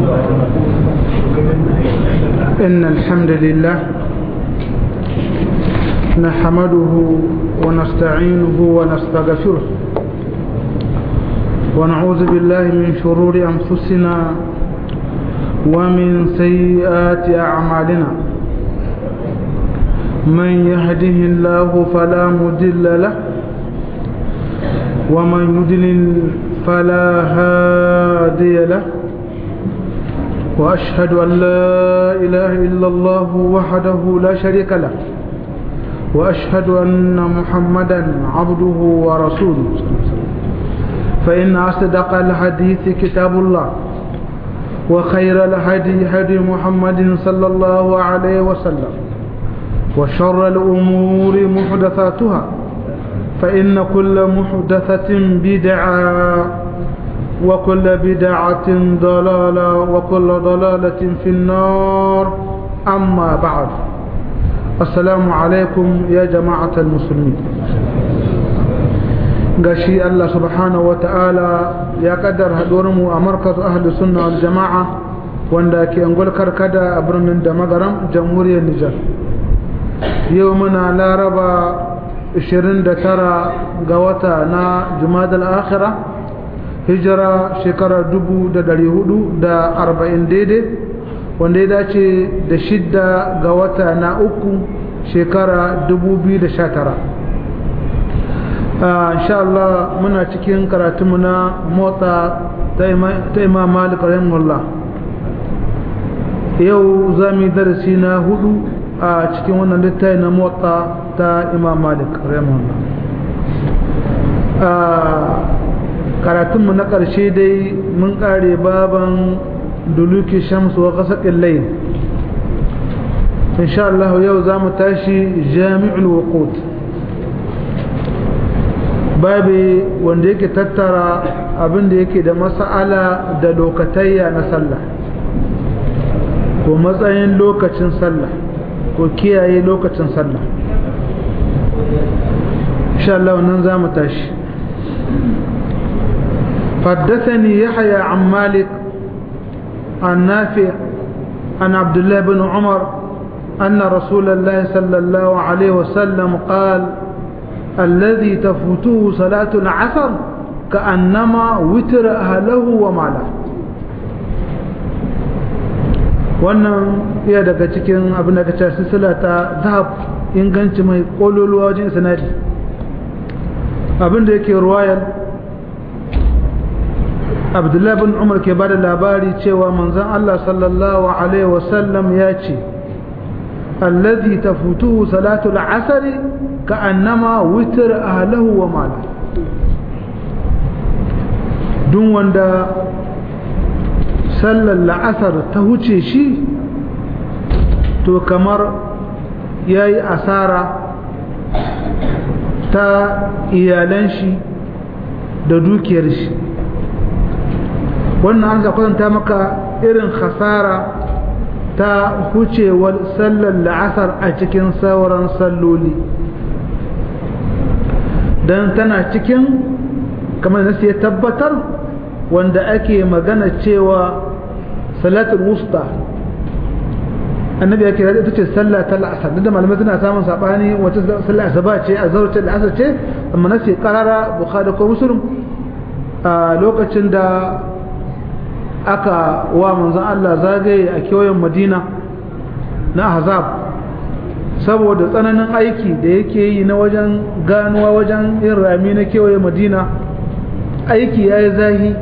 إن الحمد لله نحمده ونستعينه ونستغفره ونعوذ بالله من شرور أنفسنا ومن سيئات أعمالنا من يهده الله فلا مضل له ومن يضلل فلا هادي له وأشهد أن لا إله إلا الله وحده لا شريك له وأشهد أن محمدا عبده ورسوله فإن أصدق الحديث كتاب الله وخير الهدي هدي محمد صلى الله عليه وسلم وشر الأمور محدثاتها فإن كل محدثة بدعة وكل بدعة ضلالة وكل ضلالة في النار أما بعد السلام عليكم يا جماعة المسلمين gashi Allah subhanahu wa ta'ala ya kaddar mu a markazu ahli sunna wal jama'a wanda ke angol karkada a birnin da magaram jamhuriyar Nijar yau muna laraba 29 ga wata na jumadal akhira hijira shekarar 440 daidai wanda ya dace da shidda ga wata na uku shekara 2019 insha Allah muna cikin karatunmu na motsa ta imam malik rahimahullah yau za mu yi darasi na hudu a cikin wannan littafi na motsa ta imam malik rahimahullah karatunmu na ƙarshe dai mun ƙare baban duluki shamsu wa ƙasaƙin lai insha Allah yau za mu tashi jami'ul wuqut babi wanda yake tattara abin da yake da mas'ala da lokatayya na sallah ko matsayin lokacin sallah ko kiyaye lokacin sallah insha Allah nan za mu tashi حدثني يحيى عن مالك عن نافع عن عبد الله بن عمر أن رسول الله صلى الله عليه وسلم قال الذي تفوته صلاة العصر كأنما وتر أهله وماله wannan iya daga cikin abin da kace silsila ta zahab inganci mai kololuwa wajen sanadi abin da yake ruwayar abdullahi bin umar ke bada labari cewa manzon Allah sallallahu alaihi wasallam ya ce allazi tafutuhu salatul asri ka'annama witar ahlahu wa mala duk wanda sallar la'asar ta huce shi to kamar ya yi asara ta iyalan shi da dukiyar shi wannan an kwatanta maka irin khasara ta hucewar sallar la'asar a cikin sauran salloli don tana cikin kamar nasu ya tabbatar wanda ake magana cewa salatul wusta annabi ya kira ita ce sallah ta la'asar duk da malamai suna samun sabani wacce sallah asaba ce a zauce la'asar ce amma nasu karara bukhari ko muslim a lokacin da aka wa manzon Allah zagaye a kewayen madina na ahzab saboda tsananin aiki da yake yi na wajen ganuwa wajen yin rami na kewaye madina aiki ya yi zahi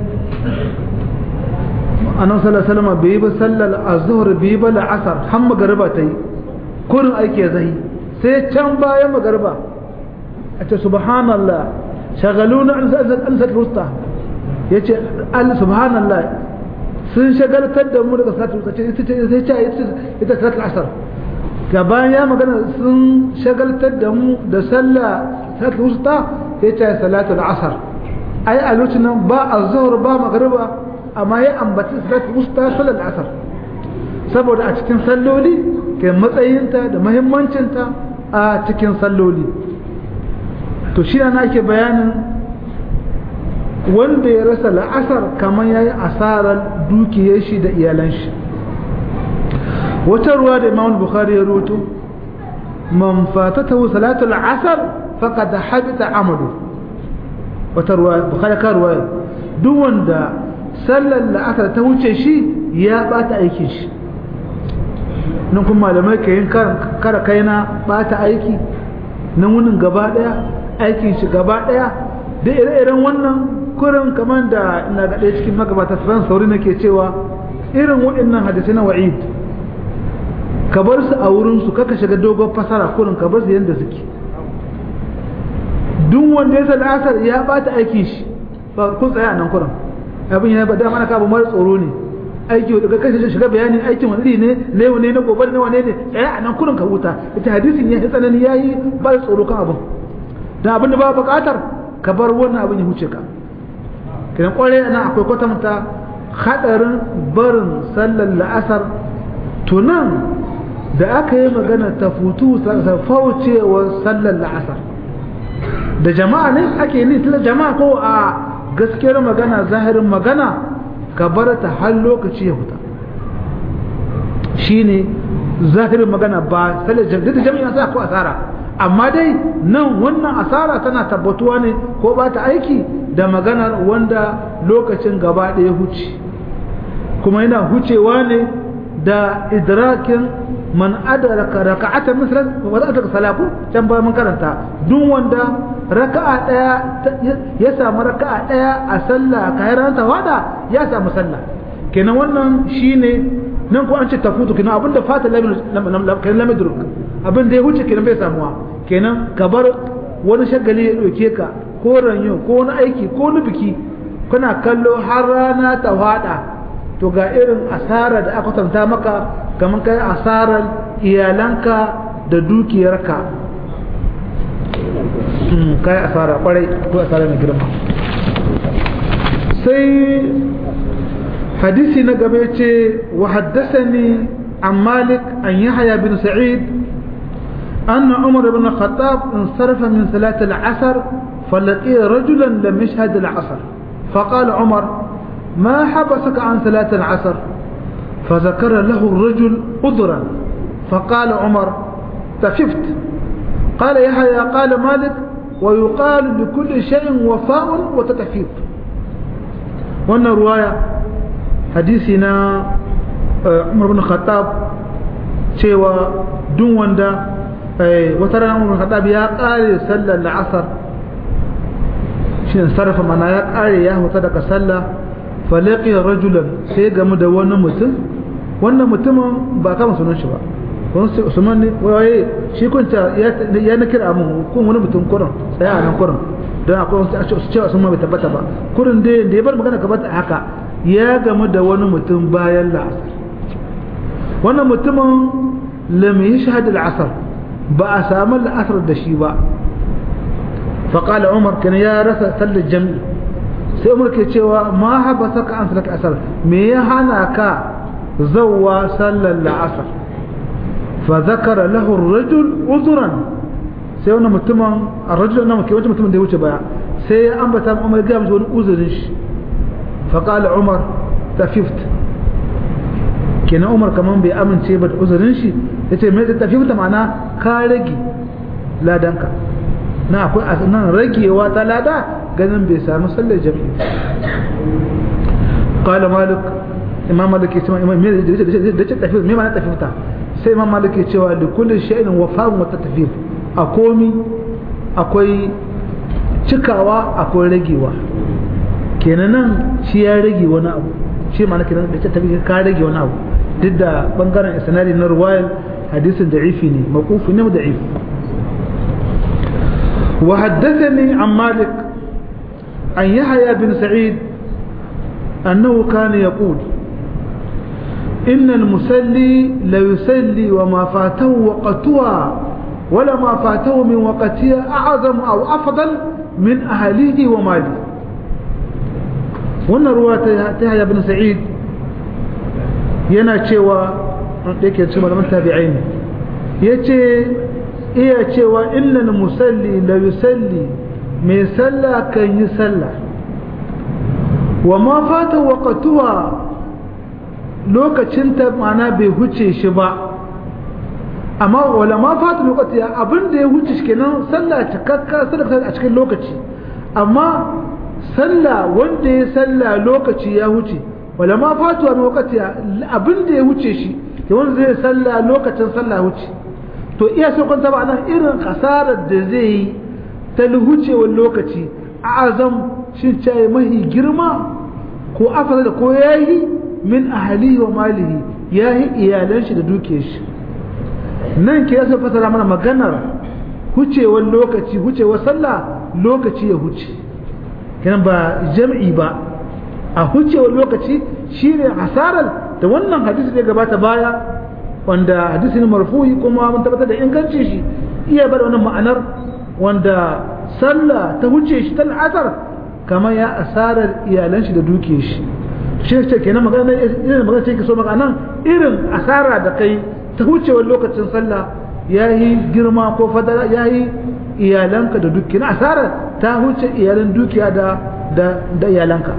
annan salama bai yi ba sallar azuhur bai yi ba la'asar har magariba ta yi kurin aiki ya zahi sai can bayan magariba a ce subhanallah shagaluna an sa'ad rusta ya ce subhanallah sun shagaltar da mu daga salatul wusta sai ce ita salatul asar gaban ya magana sun shagaltar da mu da sallah salatul wusta ya ce salatul asar ai a lokacin nan ba a zuhur ba magariba amma ya ambaci salatul wusta sallar asar saboda a cikin salloli ke matsayinta da muhimmancinta a cikin salloli to shi na ake bayanin wanda ya rasa la'asar kamar ya yi asarar dukiyar shi da iyalan shi wata ruwa da imam bukhari ya roto man fatatahu salatul asar faqad habita amalu wata ruwa bukhari ka ruwa duk wanda sallar la'asar ta wuce shi ya bata aikin shi nan kuma malamai ka yin kara kaina bata aiki nan wunin gaba daya aikin shi gaba daya da ire-iren wannan kurin kamar da ina ga ɗaya cikin magabata sufyan sauri nake cewa irin waɗannan hadisai na wa'id ka bar su a wurin su kaka shiga dogon fasara kurin ka bar su yadda suke duk wanda ya sa asar ya bata aikin shi ba kun tsaya nan kurin abin ya ba da mana ka abu mara tsoro ne aiki da kai shiga bayanin aikin wani ne ne wane na gobe ne wane ne tsaya a nan kurin ka huta ita hadisin ya yi tsanani yayi ba tsoro kan abin dan abin da ba buƙatar ka bar wannan abin ya huce ka kiran kwarai nan akwai kwatanta hadarin barin sallar la'asar tunan da aka yi magana ta futu faucewar sallar la'asar da jama'a ne ake ni tilla jama'a ko a gaskiyar magana zahirin magana ka bar ta har lokaci ya huta shine zahirin magana ba sallar jami'a sa ko asara amma dai nan wannan asara tana tabbatuwa ne ko ba ta aiki da maganar wanda lokacin gaba ɗaya huce kuma yana hucewa ne da idrakin man adraka raka'atan mislan wa zaka salaku can ba mun karanta duk wanda raka'a daya ya samu raka'a daya a sallah kayan ta wada ya samu sallah kenan wannan shine nan ko an ce tafutu kenan abinda fata lamin lamin duruk abin da ya huce kenan bai samuwa kenan ka bar wani shagali ya ɗauke ka ko ranyo ko wani aiki ko wani biki kuna kallo har rana ta hada to ga irin asara da aka tanta maka kamar kai asarar iyalanka da dukiyarka kai asara kwarai ko asara mai girma sai hadisi na gaba ce wa haddasani an malik an yahya bin sa'id أن عمر بن الخطاب انصرف من صلاة العصر فلقي رجلا لم يشهد العصر فقال عمر ما حبسك عن صلاة العصر فذكر له الرجل عذرا فقال عمر تففت قال يحيى قال مالك ويقال لكل شيء وفاء وتتفيف وأن رواية حديثنا عمر بن الخطاب cewa duk wanda wata rana umar khattab ya kare sallar la'asar shi sarrafa mana ya kare ya huta daga sallah falaqi rajulan sai gamu da wani mutum wannan mutumin ba kama sunan shi ba wani usman ne waye shi kunta ya na kira mun kun wani mutum kurin tsaya a nan kurin don akwai wasu cewa sun ma bai tabbata ba kurin dai da ya bar magana gaba haka ya gamu da wani mutum bayan la'asar wannan mutumin lam yashhad al-asr ba a samu la'asar da shi ba faƙala umar kan ya rasa sallar jam'i sai umar ke cewa ma haɓa saka an sallar asar me ya hana ka zauwa sallar la'asar fa zakara lahu rajul uzuran sai wani mutumin a rajul na ke wancan mutumin da ya wuce baya sai ya ambata umar gaya mashi wani uzurin shi faƙala umar ta fift kenan umar kaman bai amince ba da uzurin shi ya ce mai tafi ta ma'ana ka rage ladanka na akwai nan ragewa ta lada ganin bai sami sallar jami'i qala malik imam malik ya ce imam me da ce tafi me ma'ana tafi ta sai imam malik ya cewa da kulli shay'in wafa'un wa tatfif a komi akwai cikawa akwai ragewa kenan nan shi ya rage wani abu shi ma'ana kenan da ce tafi ka rage wani abu duk da bangaren isnadi na ruwayar hadisin da'ifi ne maqufu ne da'if wa haddathani an malik an yahya bin sa'id annahu kana yaqul إن المسلي لا يسلي وما فاته وقتها ولا ما فاته من وقتها أعظم أو أفضل من أهله وماله wannan ruwa ta haya bin sa'id yana cewa da yake cewa malaman tabi'ai ne yace iya cewa innal musalli la yusalli mai sallah kan yi sallah wa ma fata waqtuha lokacin ta mana bai huce shi ba amma wala ma fata lokaci abin da ya huce shi kenan sallah cikakka sallah a cikin lokaci amma sallah wanda ya sallah lokaci ya huce wala ma fata lokaci abin da ya huce shi da wanda zai sallah lokacin sallah huce to iya sai kun taba nan irin kasarar da zai yi ta hucewar lokaci a azam shin caye mahi girma ko afasa da ko yayi min ahali wa malihi yayi iyalan shi da dukiyar shi nan ke yasa fasara mana maganar hucewar lokaci hucewar sallah lokaci ya huce kenan ba jam'i ba a hucewar lokaci shine hasarar da wannan hadisi da gabata baya wanda hadisi ne marfu'i kuma mun tabbatar da ingancin shi iya bar wannan ma'anar wanda sallah ta huce shi ta asar kamar ya asarar iyalan shi da dukiyar shi shi ce kenan magana irin magana ce ke so maka nan irin asara da kai ta hucewar lokacin sallah yayi girma ko fadala yayi iyalanka da dukiya asara ta huce iyalan dukiya da da da iyalanka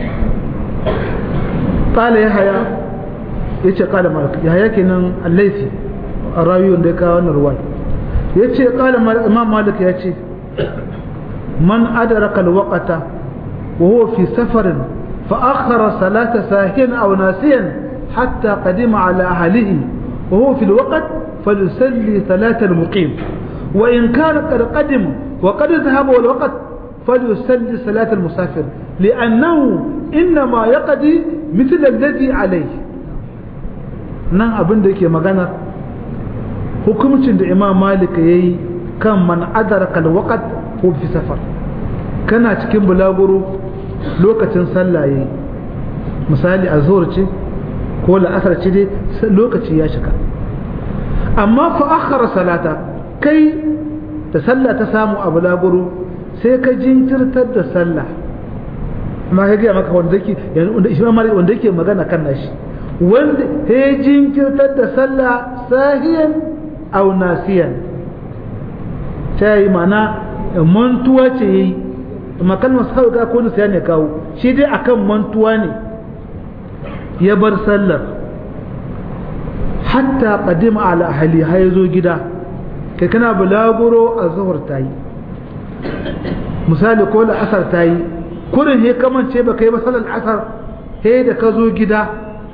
qala yahya yace qala malik yahya kenan al-laythi rawiyon da ya kawo wannan ruwaya yace qala imam malik yace man adraka al-waqta wa huwa fi safarin fa akhara salata sahin aw nasiyan hatta qadima ala ahlihi wa huwa fi al-waqt فليصلي صلاة المقيم وإن كان قد قدم وقد ذهب الوقت فليصلي صلاة المسافر لأنه إنما يقضي مثل الذي عليه nan abin da yake magana hukumcin da imam malik ya yi kan man adaraka alwaqt ko fi safar kana cikin bulaguro lokacin sallah yayi misali azhur ce ko la'asar ce dai lokaci ya shiga amma fa akhara salata kai da sallah ta samu a bulaguro sai ka jinkirtar da sallah amma ka gaya maka wanda yake wanda shi wanda yake magana kan nashi wanda ya jinkirtar da sallah sahiyan aw nasiyan ta yi mana mantuwa ce yayi amma kalmar sahu ga ko nasiya ne kawo shi dai akan mantuwa ne ya bar sallar hatta qadima ala ahli har zo gida kai kana bulaguro a zuhur tayi misali ko da asar tayi kurin he kamance ba kai ba sallar asar he da ka zo gida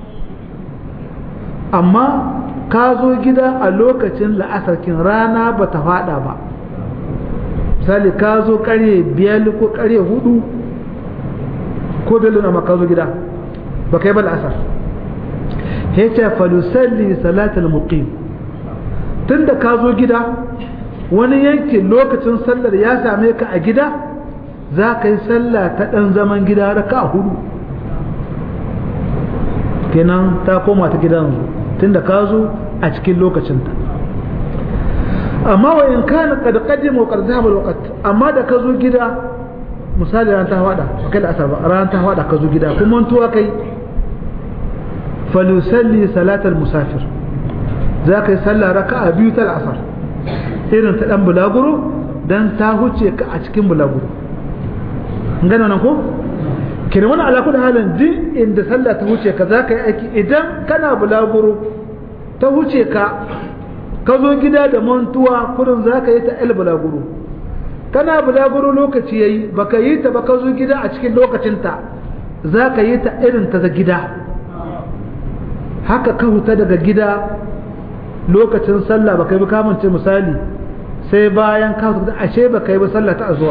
amma ka zo gida a lokacin la'asar kin rana ba ta fada ba misali ka zo karye biyar ko karye hudu ko bello na ka zo gida ba kai ba la'asar yace falusalli salatul muqim tunda ka zo gida wani yankin lokacin sallar ya same ka a gida za ka yi sallah ta ɗan zaman gida raka hudu kenan ta koma ta gidan tunda ka zo a cikin lokacinta amma wa in kana qad qaddama wa qad dhahaba alwaqt amma da ka zo gida misali ran ta hada kai da asar ba ran ta hada ka zo gida kuma tuwa kai فليصلي صلاة المسافر ذاك يصلى ركعة بيوت العصر irin ta dan bulaguro dan ta huce ka a cikin bulaguro ngana nan ko kina wani ala da halin din inda sallah ta huce ka zaka yi aiki idan kana bulaguro ta huce ka ka zo gida da mantuwa kurin zaka yi ta el bulaguro kana bulaguro lokaci yayi baka yi ta ba ka zo gida a cikin lokacinta zaka yi ta irin ta gida haka ka huta daga gida lokacin sallah ba kai ba kamance misali sai bayan ka huta ashe ba kai ba sallah ta azuwa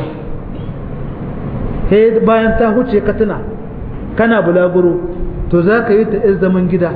sai bayan ta huce ka tuna kana bulaguro to za ka yi ta iz zaman gida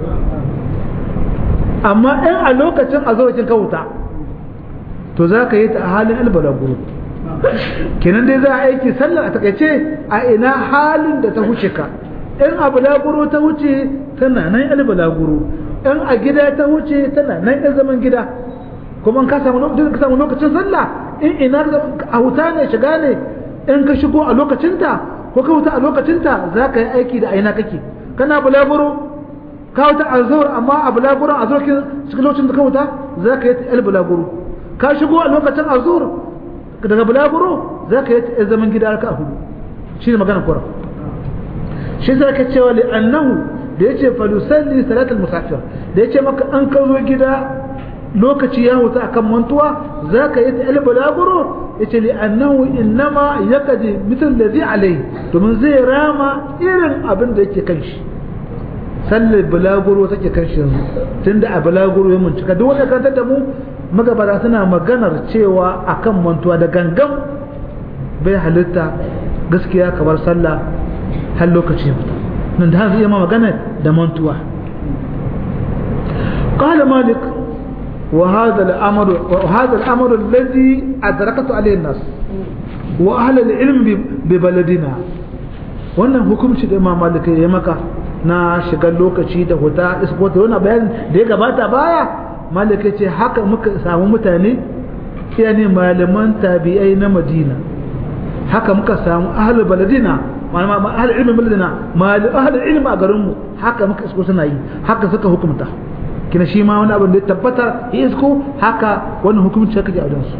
amma in a lokacin azuwacin ka huta to za ka yi ta a halin albalaguro kenan dai za a aiki sallah a takaice a ina halin da ta huce ka in a bulaguro ta wuce tana nan yan bulaguro in a gida ta wuce tana nan yan zaman gida kuma ka samu ka samu lokacin sallah in ina a huta ne shiga ne in ka shigo a lokacinta ko ka huta a lokacinta za ka yi aiki da aina kake kana bulaguro ka huta a zuhur amma a bulaguro a zuhur cikin lokacin da ka huta za ka yi ta yan bulaguro ka shigo a lokacin a zuhur daga bulaguro za ka yi ta zaman gida ka hudu shi ne magana kura shi sai ka cewa li annahu da yace falusalli salatul musafir da yace maka an ka zo gida lokaci ya huta akan mantuwa zaka yi ta balaguro yace li annahu innama yaqdi mithl ladhi alai domin zai rama irin abin da yake kan shi sallar balaguro take kan shi yanzu tunda a balaguro ya muncika duk wanda kan da mu magabata suna maganar cewa akan mantuwa da gangan bai halitta gaskiya kamar sallah har lokaci ya fita nan da hanzu iya magana da mantuwa قال مالك وهذا الأمر وهذا الأمر الذي أدركت عليه الناس وأهل العلم ببلدنا wannan hukunci da Imam Malik ya maka na shigar lokaci da huta isbot wannan bayan da ya gabata baya Malik ya ce haka muka samu mutane yani malaman tabi'ai na Madina haka muka samu ahlul baladina malama ahlul ilmi baladina mal ahlul ilmi a garin mu haka muka isko suna yi haka suka hukunta kina shi ma wani abin da ya tabbata ya isko haka wannan hukunci haka ke a wajensu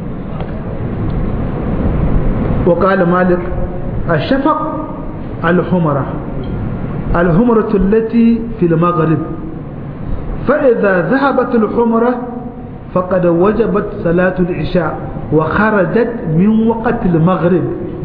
wa qala malik ashfaq al-humra al-humratu allati fi al-maghrib fa idha dhahabat al-humra faqad wajabat salatu al-isha wa kharajat min waqt al-maghrib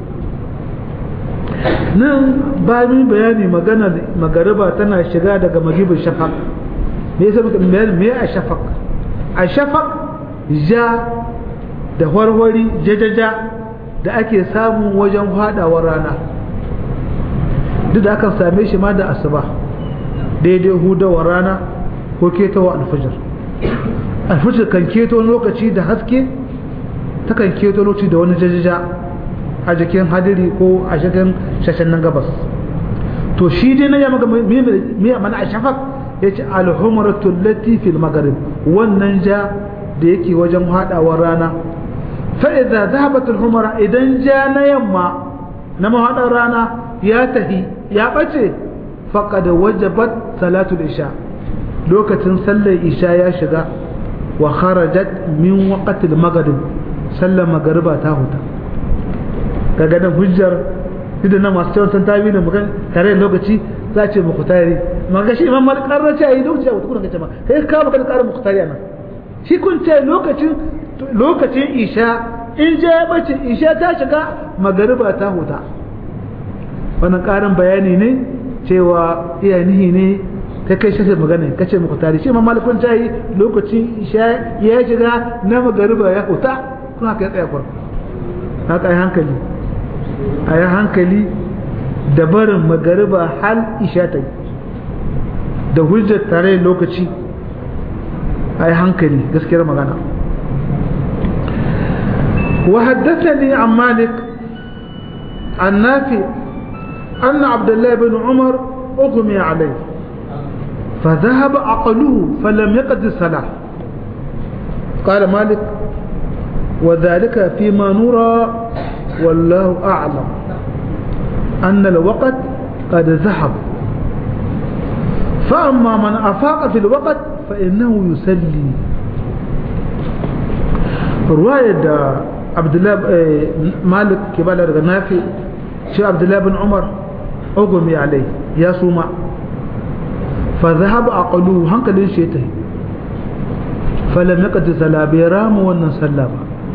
nan ba min bayani magana magariba tana shiga daga magibin shafaq me yasa muka me a shafaq a shafaq ja da warwari jajaja da ake samu wajen fadawar rana duk da akan same shi ma da asuba daidai hudawar rana ko ketawa alfajir alfajir kan keto lokaci da haske ta kan keto lokaci da wani jajaja a jikin hadiri ko a jikin shashen nan gabas to shi dai na yamma me mana a shafaq ya ce alhumratu lati fil maghrib wannan ja da yake wajen hadawar rana fa idza dhahabat alhumra idan ja na yamma na mahadar rana ya tahi ya bace faqad wajabat salatu isha lokacin sallar isha ya shiga wa kharajat min waqti al-maghrib sallar magriba ta huta kaga nan hujjar idan na masu cewa san tabi da mukan tare da lokaci za ce muku tare ma ga shi imam malik karra ce ayi lokaci a wata kuma kace ma kai ka baka da karin muku tare nan shi kun ce lokacin lokacin isha in je ya bace isha ta shiga magariba ta huta wannan karin bayani ne cewa iyanihi ne ta kai shafi magana kace muku tare shi imam malik kun ce lokacin isha ya shiga na magariba ya huta kuma kai tsaya kwarko haka ai hankali a yi hankali da barin magariba hal isha ta yi da hujjar tare lokaci a yi hankali gaskiyar magana وحدثني عن مالك عن نافع أن عبد الله بن عمر أغمي عليه فذهب عقله فلم يقد الصلاة قال مالك وذلك فيما نرى والله أعلم أن الوقت قد ذهب فأما من أفاق في الوقت فإنه يسلي رواية عبد الله مالك كبال الغنافي شو عبد الله بن عمر أغمي عليه يا سوما فذهب أقلوه هنك ليش يتهي فلم يقد صلاة بيرام ونن صلى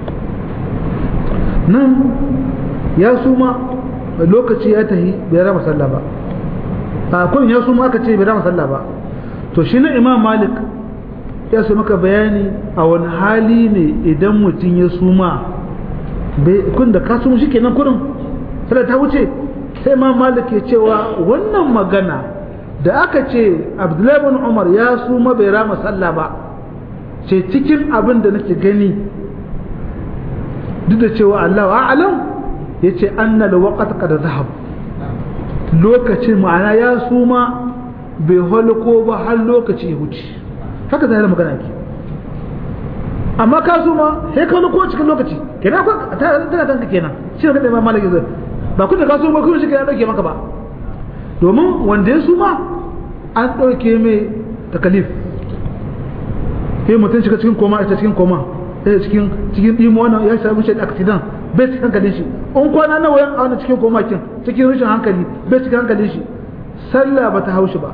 nan ya suma lokaci ya tahi bai rama sallah ba a kun ya suma aka ce bai rama sallah ba to shi na imam malik ya su maka bayani a wani hali ne idan mutum ya suma kun da ka suma shi kenan kurin sallah ta wuce sai imam malik ya cewa wannan magana da aka ce abdullahi bin umar ya suma bai rama sallah ba ce cikin abin da nake gani duk da cewa Allah a'alam ya ce annal waqt qad zahab lokacin ma'ana ya suma bai halko ba har lokaci ya wuce haka zai magana ke amma ka suma sai ka halko cikin lokaci kenan ko tana kanka kenan shi ne kada malaki zai ba kun da ka suma kuma shi kenan dauke maka ba domin wanda ya suma an dauke mai takalif sai mutum shiga cikin koma ita cikin koma sai cikin cikin dimo wannan ya samu shi accident bai cikin hankalin shi in kwana nawa yan auna cikin koma kin cikin rashin hankali bai cikin hankalin shi sallah ba ta haushi ba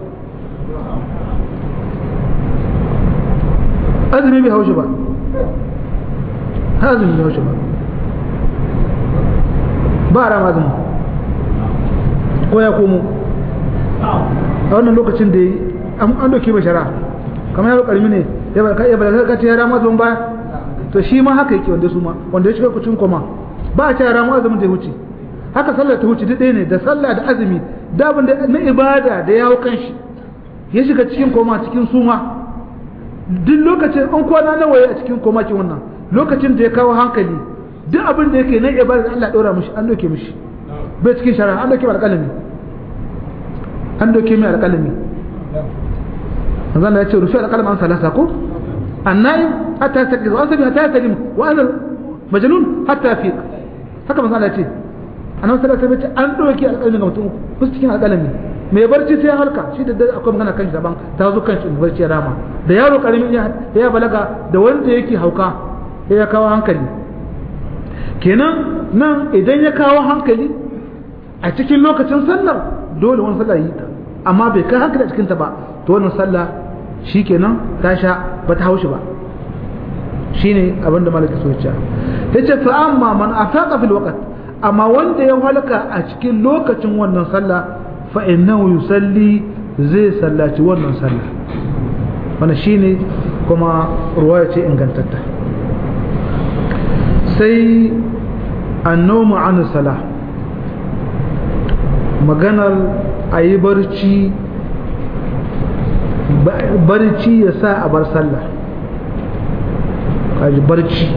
azumi bai haushi ba azumi bai haushi ba ba a rama azumi ko ya komo a wannan lokacin da an doke mai shara kamar yaro karmi ne ya balaga ka ce ya rama azumin baya to shi ma haka yake wanda su ma wanda ya shiga kucin koma ba a ce ya rama azumin da ya wuce haka sallar ta wuce duk ɗaya ne da sallah da azumi da abin da na ibada da ya hau kanshi ya shiga cikin koma cikin suma duk lokacin an kwana nawa a cikin koma ki wannan lokacin da ya kawo hankali duk abin da yake na ibada da Allah ɗora mishi an doke mishi bai cikin shara an doke mai alƙalami an doke mai alƙalami manzon ya ce rufi alƙalami an salasa ko annaim hatta yastaqi wa asabi hatta yastalim wa ana majnun hatta yafiq haka manzon ya ce annabi sallallahu alaihi wasallam an doke alƙalami ga mutum ku cikin alƙalami mai barci sai halka shi da akwai magana kan shi daban ta zo kan shi barci ya rama da yaro karamin ya ya balaga da wanda yake hauka ya kawo hankali kenan nan idan ya kawo hankali a cikin lokacin sallar dole wani sallah yi ta amma bai kai hankali a cikin ta ba to wannan sallah shikenan ta sha ba ta haushi ba shine abin da malaka so ya ce fa amma man afaqa fil waqt amma wanda ya halaka a cikin lokacin wannan sallah fa innahu yusalli zai sallaci wannan sallah wannan shine kuma ruwaya ce ingantatta sai annomu an salah maganar a yi barci barci ya sa a bar sallah kaji barci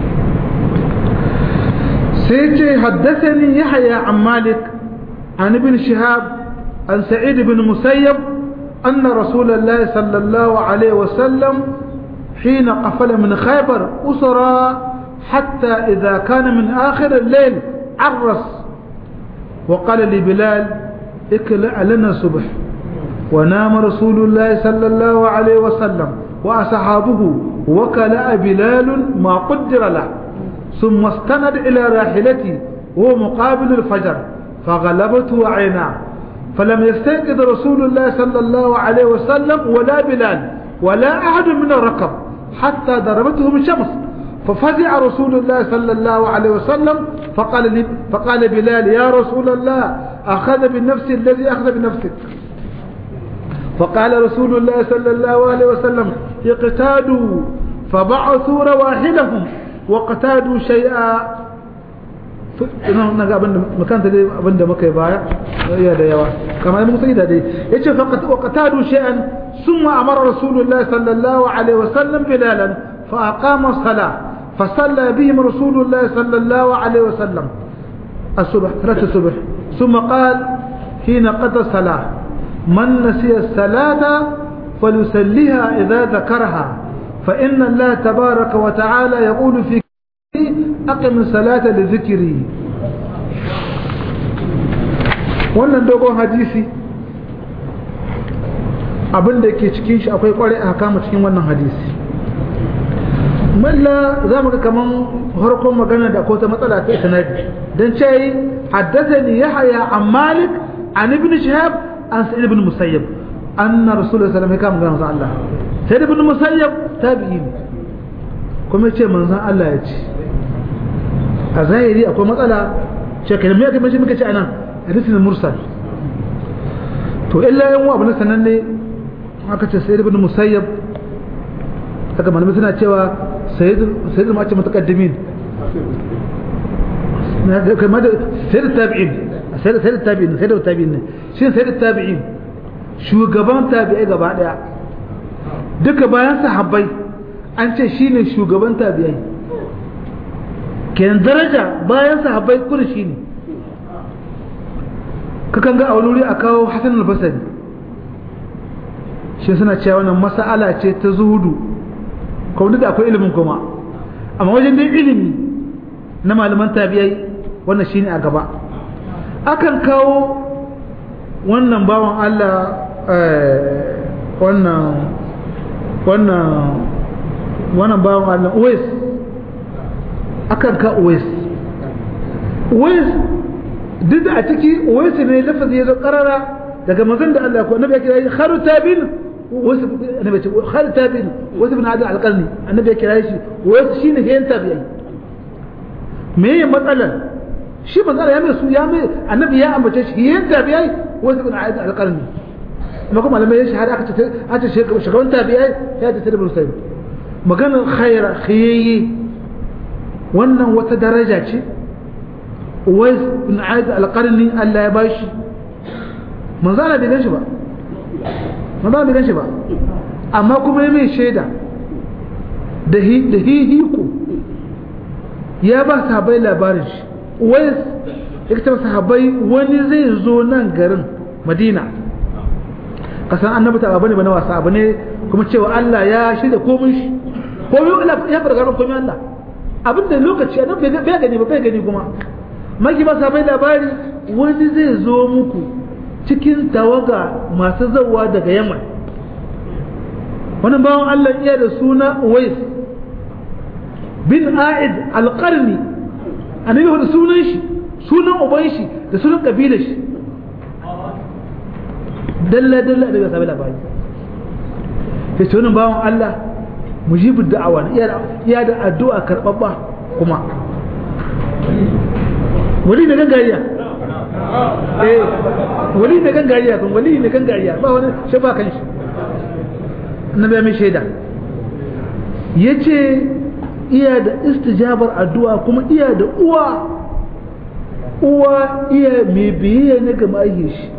sai ce haddasani yahya an malik an ibn shihab an sa'id ibn musayyab أن رسول الله صلى الله عليه وسلم حين قفل من خيبر أسرى حتى إذا كان من آخر الليل عرس وقال لبلال اكلع لنا الصبح ونام رسول الله صلى الله عليه وسلم وأصحابه وكلأ بلال ما قدر له ثم استند إلى راحلته وهو مقابل الفجر فغلبته عيناه فلم يستيقظ رسول الله صلى الله عليه وسلم ولا بلال ولا أحد من الركب حتى ضربتهم الشمس ففزع رسول الله صلى الله عليه وسلم فقال, لي فقال بلال يا رسول الله أخذ بالنفس الذي أخذ بنفسك فقال رسول الله صلى الله عليه وسلم اقتادوا فبعثوا رواحلهم واقتادوا شيئا na ga abinda makanta dai abinda muka yi baya ya da yawa kamar mun sai da dai yace faqat waqtadu shay'an thumma amara rasulullahi sallallahu alaihi wasallam bilalan fa aqama as-salah fa salla bihim rasulullahi sallallahu alaihi wasallam الصبح ثلاثة الصبح ثم قال حين قضى الصلاة من نسي الصلاة فليسليها إذا ذكرها فإن الله تبارك وتعالى يقول في أقم الصلاة لذكري wannan dogon hadisi abin da ke cikin shi akwai kwarai a kama cikin wannan hadisi malla za mu ga kaman harkon magana da ko ta matsala ta sanadi dan ce haddathani yahya an malik an ibn shihab an sa'id ibn musayyab anna rasulullahi sallallahu alaihi wasallam magana Allah sa'id ibn musayyab tabi'in kuma ce manzon Allah ya ce a zahiri akwai matsala shekaru mai aka mashi muka ce anan hadisin mursal to illa yan wa abin sanan ne aka ce sayyid ibn musayyab daga malamai suna cewa sayyid sayyid ma ce mutaqaddimin kamar da sayyid tabi'in sayyid sayyid tabi'in sayyid tabi'in ne shi sayyid tabi'in shugaban tabi'ai gaba daya duka bayan sahabbai an ce shine shugaban tabi'ai kenan daraja bayan sahabbai kudu shi ne kakan ga a wuri a kawo hasan al-basri shi suna cewa wannan mas'ala ce ta zuhudu kuma da akwai ilimin kuma amma wajen dai ilimi na malaman tabi'ai wannan shine a gaba akan kawo wannan bawan Allah wannan wannan wannan bawan Allah Uwais akan ka Uwais Uwais duk da a ciki Uwais ne lafazi ya zo karara daga manzon da Allah ko annabi ya kira shi kharu tabin wasu annabi ce kharu tabin wasu bin hada alqarni annabi ya kira shi wasu shine yayin tabi'ai me ya matsalar shi manzon ya mai su ya mai annabi ya ambace shi yayin tabi'ai wasu bin hada alqarni amma kuma malamai ya shahada aka ce aka ce shugaban tabi'ai ya ce tabi'ul sayyid maganar khaira khiyyi wannan wata daraja ce wais bin aid alqarni Allah ya bashi manzo Allah bai ganshi ba manzo bai ganshi ba amma kuma ya mai shaida da hi da hihiku ya ba sahabbai labarin shi wais ya ce sahabbai wani zai zo nan garin Madina kasan annabi ta bane bane wasa abu ne kuma cewa Allah ya shirya komai shi komai Allah ya farga komai Allah abinda lokaci annabi bai gani ba bai gani kuma maki ba sabai labari wani zai zo muku cikin tawaga masu zawa daga yaman wani bawan Allah iya da suna Uwais bin A'id alƙarni annabi da sunan shi sunan uban shi da sunan kabilar shi dalla dalla da bai sabai labari sai wani bawan Allah mujibu da'awa iya da addu'a karɓaɓɓa kuma wali da gangariya eh wali da gangariya kun wali da gangariya ba wani shi ba kan shi annabi ya mai shaida yace iya da istijabar addu'a kuma iya da uwa uwa iya mai biye na ga mai shi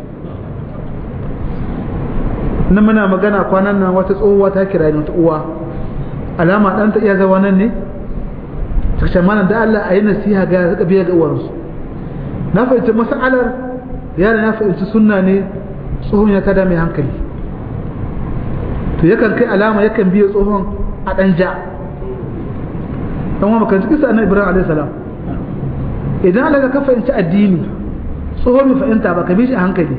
na muna magana kwanan nan wata tsohuwa ta kira ni wata uwa alama ɗanta iya zawa nan ne ta mana da Allah a yi nasiha ga ya biya ga uwarsu na fahimci mas'alar yara na fahimci sunna ne tsohon ya kada mai hankali to yakan kai alama yakan biya tsohon a ɗan ja ɗan wama kan kisa annabi ibrahim alaihi salam idan Allah ka fahimci addini tsohon mai fahimta ba ka bi shi a hankali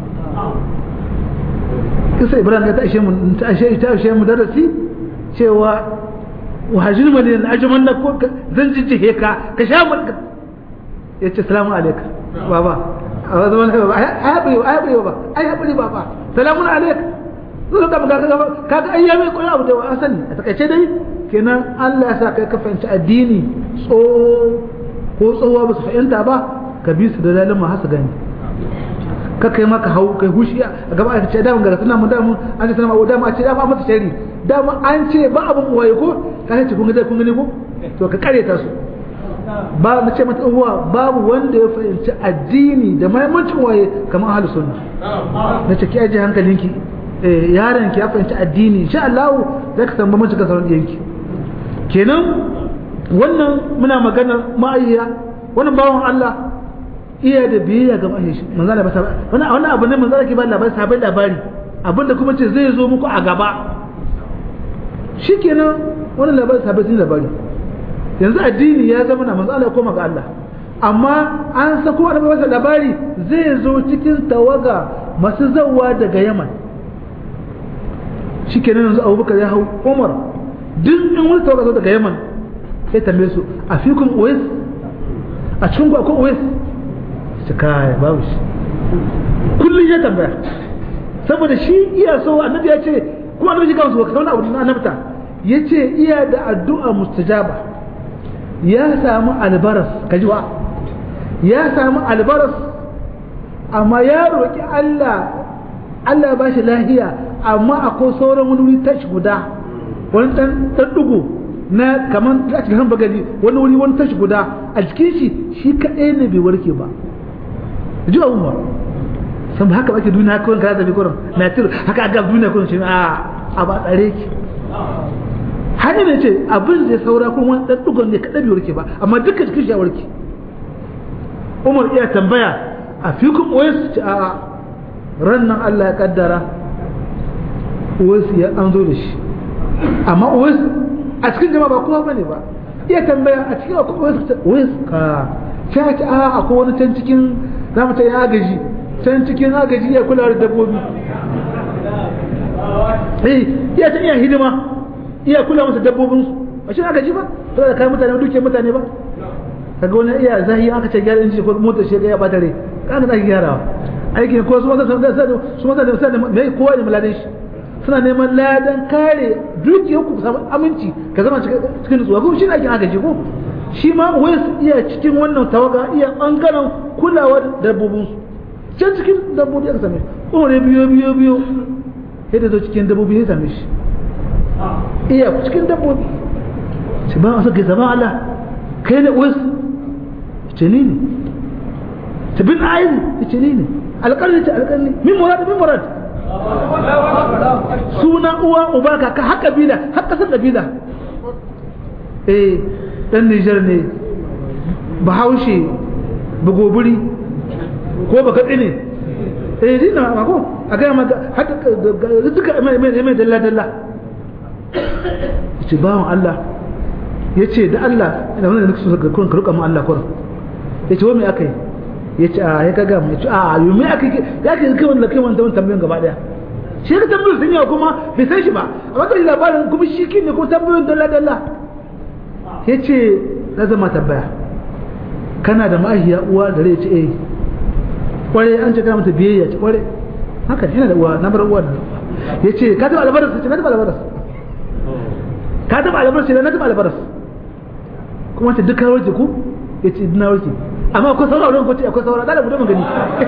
kisa ibrahim ya ta ashe mu ta ashe ta ashe mu darasi cewa wahajin madina ajaman na ko zan jijjihe ka ka sha mulka ya ce salamu alaika baba a wani wani baba ai haɓari ai haɓari baba ai haɓari baba salamun alaika zuwa ka maka kaga kaga ai ya mai koyi abu da an sani a takaice dai kenan Allah ya sa kai ka fahimci addini tso ko tsohuwa ba su fahimta ba ka bi su da lalima har su gani ka kai maka hau kai hushi a gaba a ce da mun ga suna mun da mun an ce suna da mun a ce da ba mata shari da mun an ce ba abun waye ko ka ce kun ga kun gani ko to ka kare ta su ba na ce mata uwa babu wanda ya fahimci addini da mahimmancin waye kamar ahlus sunna na ce ki aje hankalinki eh yaron ki ya fahimci addini insha Allah zai ka samu mace ka sauran yanki kenan wannan muna magana ma'ayya wannan bawon Allah iya da biyayya ga ma'ayya shi manzo Allah ba wannan wannan abu ne manzo Allah ke ba labari sabai labari abinda kuma ce zai zo muku a gaba shikenan wannan labari sabai sun labari yanzu addini ya zama na manzo Allah ya koma ga Allah amma an sako annabi masa labari zai zo cikin tawaga masu zawa daga Yaman shikenan yanzu Abubakar ya hau Umar duk in wani tawaga zo daga Yaman sai tambaye su a fikum Uwais a cikin ku akwai Uwais su kai babu shi kullun ya tambaya saboda shi iya so annabi ya ce kuma annabi shi kansu ka wani abu na annabta yace iya da addu'a mustajaba ya samu albaras kajiwa ya samu albaras amma ya roƙi Allah Allah ba shi lahiya amma akwai sauran wani wuri tashi guda wani ɗan ɗugu na kamar a cikin bagali wani wuri wani tashi guda a cikin shi shi kaɗai ne bai warke ba ji a umar san ba haka ake duniya kawai ka zabi kurin na tiru haka aga duniya kurin shi a a ba tsare ki hanyar ne ce abin da saura kuma wani ɗan ɗugon ne kaɗai bai warke ba amma dukkan cikin shi ya warke umar iya tambaya a fi kun oyesu ce a ran nan Allah ya kaddara oyesu ya an zo da shi amma oyesu a cikin jama'a ba kowa bane ba iya tambaya a cikin akwai oyesu ce oyesu ka sai ce a akwai wani can cikin za mu ce ya agaji can cikin agaji ya kula da dabbobi eh iya ta iya hidima iya kula masa dabbobinsu a shi agaji ba to da kai mutane duke mutane ba kaga wani iya zahi aka ce gyara inji ko motar shi ya bata rai kaga zaki gyarawa aiki ko su masa su masa da masa mai kowa ne maladan shi suna neman ladan kare dukiyar ku samu aminci ka zama cikin nutsuwa kuma shi ne aikin agaji ko shi ma wai su iya cikin wannan tawaga iya bangaren kulawa da dabbobin su can cikin dabbobi aka same shi umar biyo biyo biyo sai da zo cikin dabbobi ya same shi iya cikin dabbobi shi ba a saka zama Allah kai ne wai ce ni ne ta bin ayin ce ni ne alƙalli ce alƙalli min murad min murad suna uwa uba kaka har kabila har kasar kabila eh dan Nijar ne bahaushe bugoburi ko baka tsine eh dina ma ko a ga ma haka duka mai mai mai dalla dalla ce bawon Allah yace da Allah ina wannan nake so ka kun ruka mu Allah kurin yace wa me akai yace a ya kaga mu yace a yo me akai ya ke kai wannan kai wannan tambayoyin gaba daya shi ka tambayoyin sun yawa kuma bai san shi ba amma kai labarin kuma shi kin ne ko tambayoyin dalla dalla yace na zama tambaya kana da ma'ahiya uwa da rai ce eh kware an ce kana mata biyayya ce kware haka yana da uwa na bar uwa yace ka taba albaras ce na taba albaras ka taba albaras ce na taba albaras kuma ta duka warke ku yace ina warke amma akwai saura wurin ko ce akwai saura da bude magani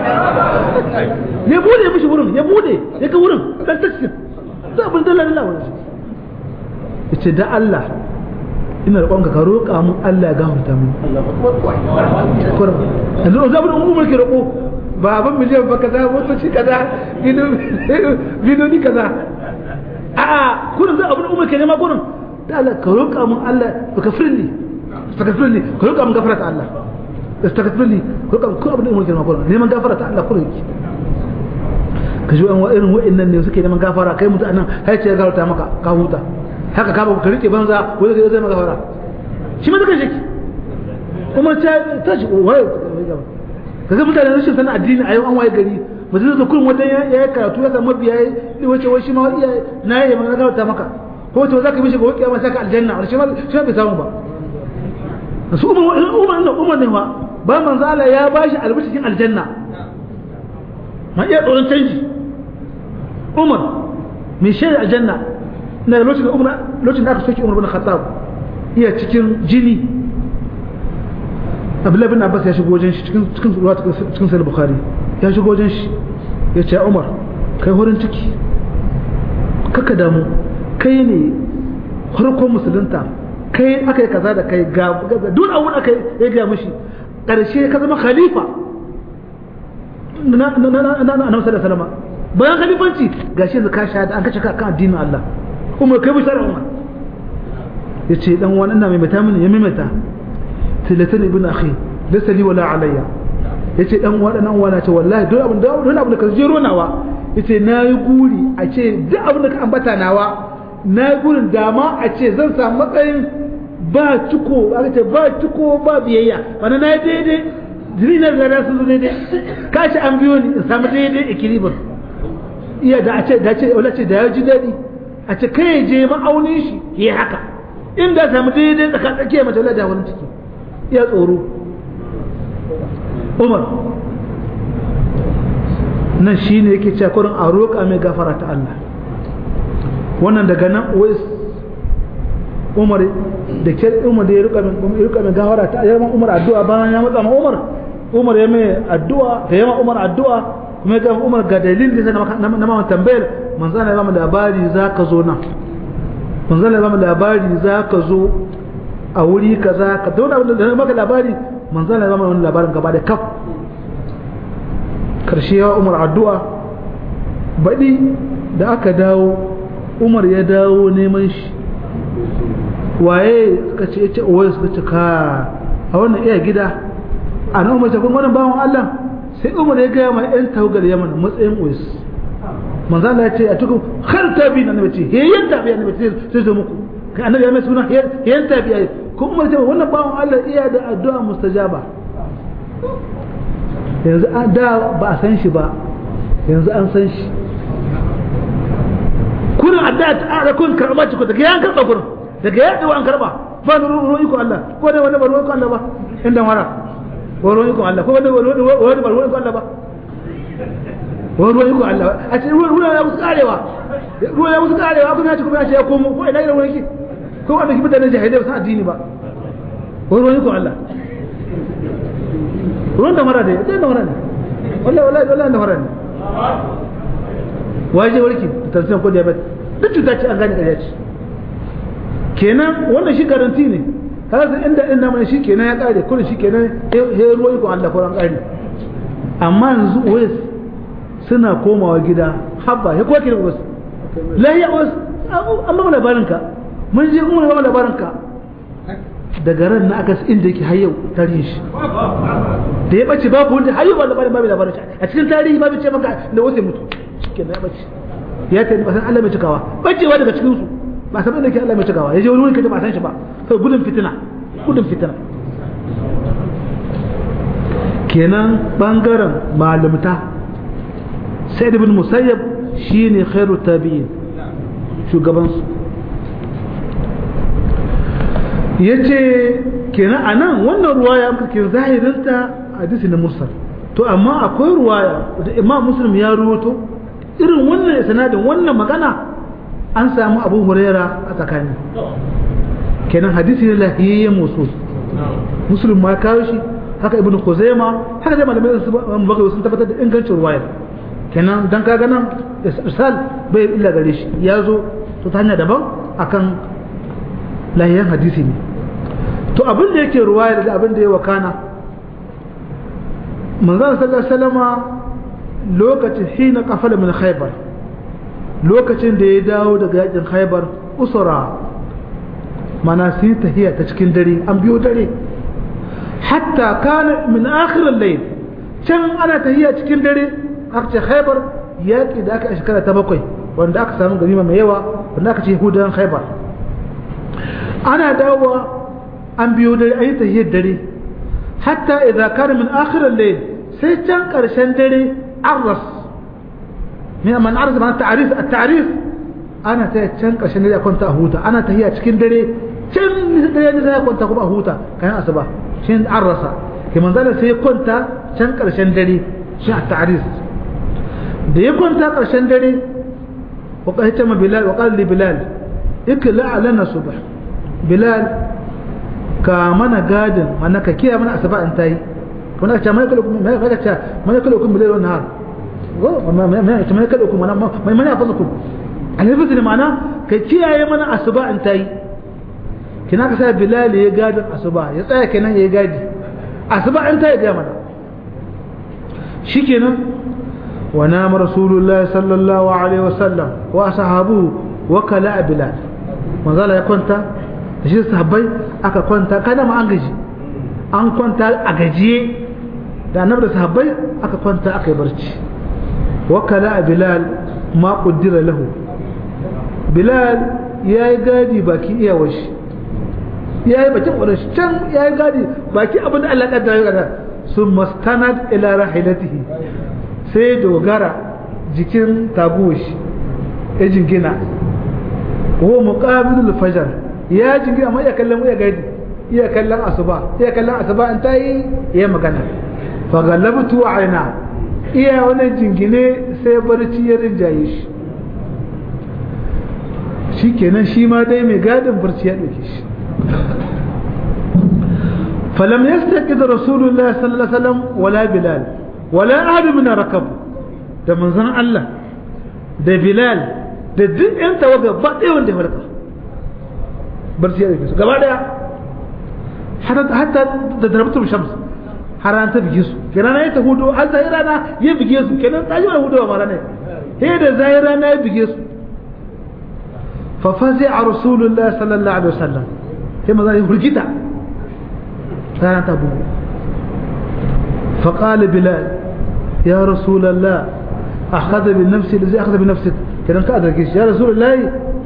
ya bude mishi wurin ya bude ya ga wurin dan tashin da abin dalla dalla wurin yace da Allah ina roƙon ka roƙa mun Allah ya gafarta mun yanzu o zabin umar ke roƙo ba ban miliyan ba kaza motoci kaza bidoni kaza a'a kurin zai abin umar ke nema kurin da Allah ka roƙa mun Allah baka firli baka firli ka roƙa mun gafara ta Allah استغفرني كل كل ابن امور كلمه كلها neman gafara ta Allah kullum ka ji wani irin wa'annan ne suke neman gafara kai mutu anan hai ce ya gafarta maka ka huta haka ka ba ka rike banza wanda zai zama gafara shi ma zaka shi kuma ta ta shi wai kaga mutane rashin sanin addini a yau an waye gari mutum zai kullum wata ya yi karatu ya samu biya ya wace wai shi ma iya na yi magana gafarta maka ko to zaka mishi gobe kiyama saka aljanna shi ma shi ma bai samu ba su umar umar umar ne wa ba manzo Allah ya bashi albishin aljanna ma iya tsoron canji Umar mai shaida aljanna na lokacin Umar lokacin da aka soke Umar bin Khattab iya cikin jini Abdullah bin Abbas ya shigo wajen shi cikin cikin ruwa cikin Sahih Bukhari ya shigo wajen shi ya ce Umar kai horin ciki kaka damu kai ne farkon musulunta kai aka yi kaza da kai ga duk abun aka yi ga mishi ƙarshe ka zama khalifa na annabi sallallahu alaihi bayan khalifanci gashi yanzu ka shahada an kace ka kan addinin Allah umar kai bishara umar yace dan wani ina maimaita mini ya maimaita tilatan ibn akhi laysa li wala alayya yace dan wani dan wani ce wallahi duk abin da duk abin da ka jero nawa yace nayi guri a ce duk abin da ka ambata nawa nayi gurin dama a ce zan samu matsayin ba ciko aka ce ba ciko ba biyayya wani na daidai jiri na riga sun zo daidai kashi an biyo ni in samu daidai ikilibar iya da a ce da ce wala ce da ya ji daɗi a ce kai je ma'aunin shi ya haka in da samu daidai tsaka tsakiya mace wala da wani ciki iya tsoro umar nan shi ne yake cewa kurin a roƙa mai gafara ta Allah wannan daga nan wai umar da ke umar da ya rika mai gawara ta yamma umar addu'a bayan ya matsa ma umar umar ya mai addu'a da yamma umar addu'a kuma ga umar ga dalilin da na ma tambayar manzo Allah ya ba mu labari za ka zo nan manzo Allah ya ba mu labari za ka zo a wuri kaza ka dauna abin da maka labari manzo Allah ya ba mu labarin gaba da kaf karshe ya umar addu'a baɗi da aka dawo umar ya dawo neman shi waye suka ce yace waye suka ce ka a wannan iya gida a nan umar kun wannan bawan Allah sai umar ya gaya mai yan tawagar yaman matsayin uwais manzo Allah ya ce a cikin har tabi na nabi ce he yan tabi na nabi sai zo muku kai annabi ya mai suna he yan tabi ai ko umar ce wannan bawan Allah iya da addu'a mustajaba yanzu da ba a san shi ba yanzu an san shi kurin addu'a ta kun karɓa ci ku daga yan karɓa kurin daga yadda wa an karba ba da ruwan iko Allah ko da wani ba ruwan iko Allah ba inda mara ba ruwan iko Allah ko wani wani ba ruwan iko Allah ba wani ruwan iko Allah a ce ruwan ya musu karewa ruwan ya musu karewa kuma ya ce kuma ya ce ya komo ko ina gidan wani ke ko wanda ke mutanen jahilai ba san addini ba wani ruwan iko Allah ruwan da mara da ya da mara ne wallahi wallahi wallahi da mara ne waje warki tansiyan ko diabetes duk cuta ce an gane ƙarya ce kenan wannan shi garanti ne kaga inda inda mai shi kenan ya kare kullum shi kenan he ruwa iko Allah ko an kare amma yanzu wai suna komawa gida habba ya koke da wasu lahiya wasu an ba labarin ka mun je mun ba labarin ka daga ran na aka inda yake har yau tarihi shi da ya bace babu wanda har yau ba labarin babu labarin a cikin tarihi babu ce maka da wasu mutu shikenan ya bace ya ta ba san Allah mai cikawa bacewa daga cikin su ba san da ke Allah mai cikawa ya je wani wuri kaje ba san shi ba sai gudun fitina gudun fitina kenan bangaren malumta sa'id ibn musayyab shine khairu tabi'in shugaban su yace kenan anan wannan ruwaya muka ke zahirinta hadisi na mursal to amma akwai ruwaya da imam muslim ya ruwato irin wannan sanadin wannan magana an samu abu huraira a tsakani kenan hadisi ne lahiyayye musul muslim ma kawo shi haka ibnu khuzaima haka dai malamai su bakai sun tabbatar da ingancin ruwaya kenan dan kaga nan irsal bai illa gare shi ya zo to ta hanya daban akan lahiyan hadisi ne to abin da yake ruwaya da abin da ya wakana manzon sallallahu alaihi wasallama lokacin hina kafala min khaybar lokacin da ya dawo daga yakin khaybar usura mana su yi tahiya ta cikin dare an biyo dare hatta kana min akhir al-layl can ana tahiya cikin dare aka ce khaybar yaki da aka a shekara ta bakwai wanda aka samu ganima mai yawa wanda aka ce yahudan khaybar ana dawowa an biyo dare an yi tahiyar dare hatta idza kana min akhir al-layl sai can karshen dare arras من من عرض معنى التعريف التعريف انا تشن قشن دare كنت اهوتا انا تهيا cikin dare can dare ne sai kwanta kuma ahuta kayan asuba shin arrasa ke manzala sai kwanta can karshen dare shi a ta'rif da ya kwanta karshen dare wa qahita ma bilal wa qala li bilal ikla lana subh bilal ka mana gadin mana ka kiya mana asuba in tayi kuma ka ce mai kullu mai ka ce mai kullu kun bilal wannan har ما يكلكم انا ما يحفظكم الحفظ اللي معناه كي kiyaye mana asuba in tayi kina ka sai bilal ya gadi asuba ya tsaya kenan ya gadi asuba in tayi ga mana shikenan wa nama rasulullahi sallallahu alaihi wasallam wa ashabu wa kala bilal manzala ya kwanta da shi sahabbai aka kwanta kada ma an gaji an kwanta a gajiye da annabi da sahabbai aka kwanta aka yi barci wakala bilal ma kuddira lahu bilal ya yi gadi baki iyawar shi ya yi bakin ƙwarar shi can ya yi gadi baki abin da Allah ƙaddara ya ƙaddara sun mastanad ila rahilatihi sai dogara jikin taguwa shi ya jingina ko muqabilul fajar ya jingina amma iya kallon iya gadi iya kallon asuba iya kallon asuba in tayi ya magana fa galabtu aina iya wani jingine sai barci ya rinjaye shi shi kenan shi ma dai mai gadin barci ya ɗauke shi falam yastaqid rasulullah sallallahu alaihi wasallam wala bilal wala ahad min rakab da manzon Allah da bilal da duk yan tawaga ba ɗaya wanda ya farka barci ya ɗauke su gaba ɗaya hatta da darabtum shams har an ta bige su kenan ya ta hudu har zai rana ya bige su kenan ta ji wani hudu ma rana he da zai rana ya bige su fa fazi a rasulullah sallallahu alaihi wasallam sai maza ya hurgita rana ta bugu fa qala bilal ya rasulullah akhadha bi nafsi allazi akhadha bi nafsik kenan ka azarge shi ya rasulullah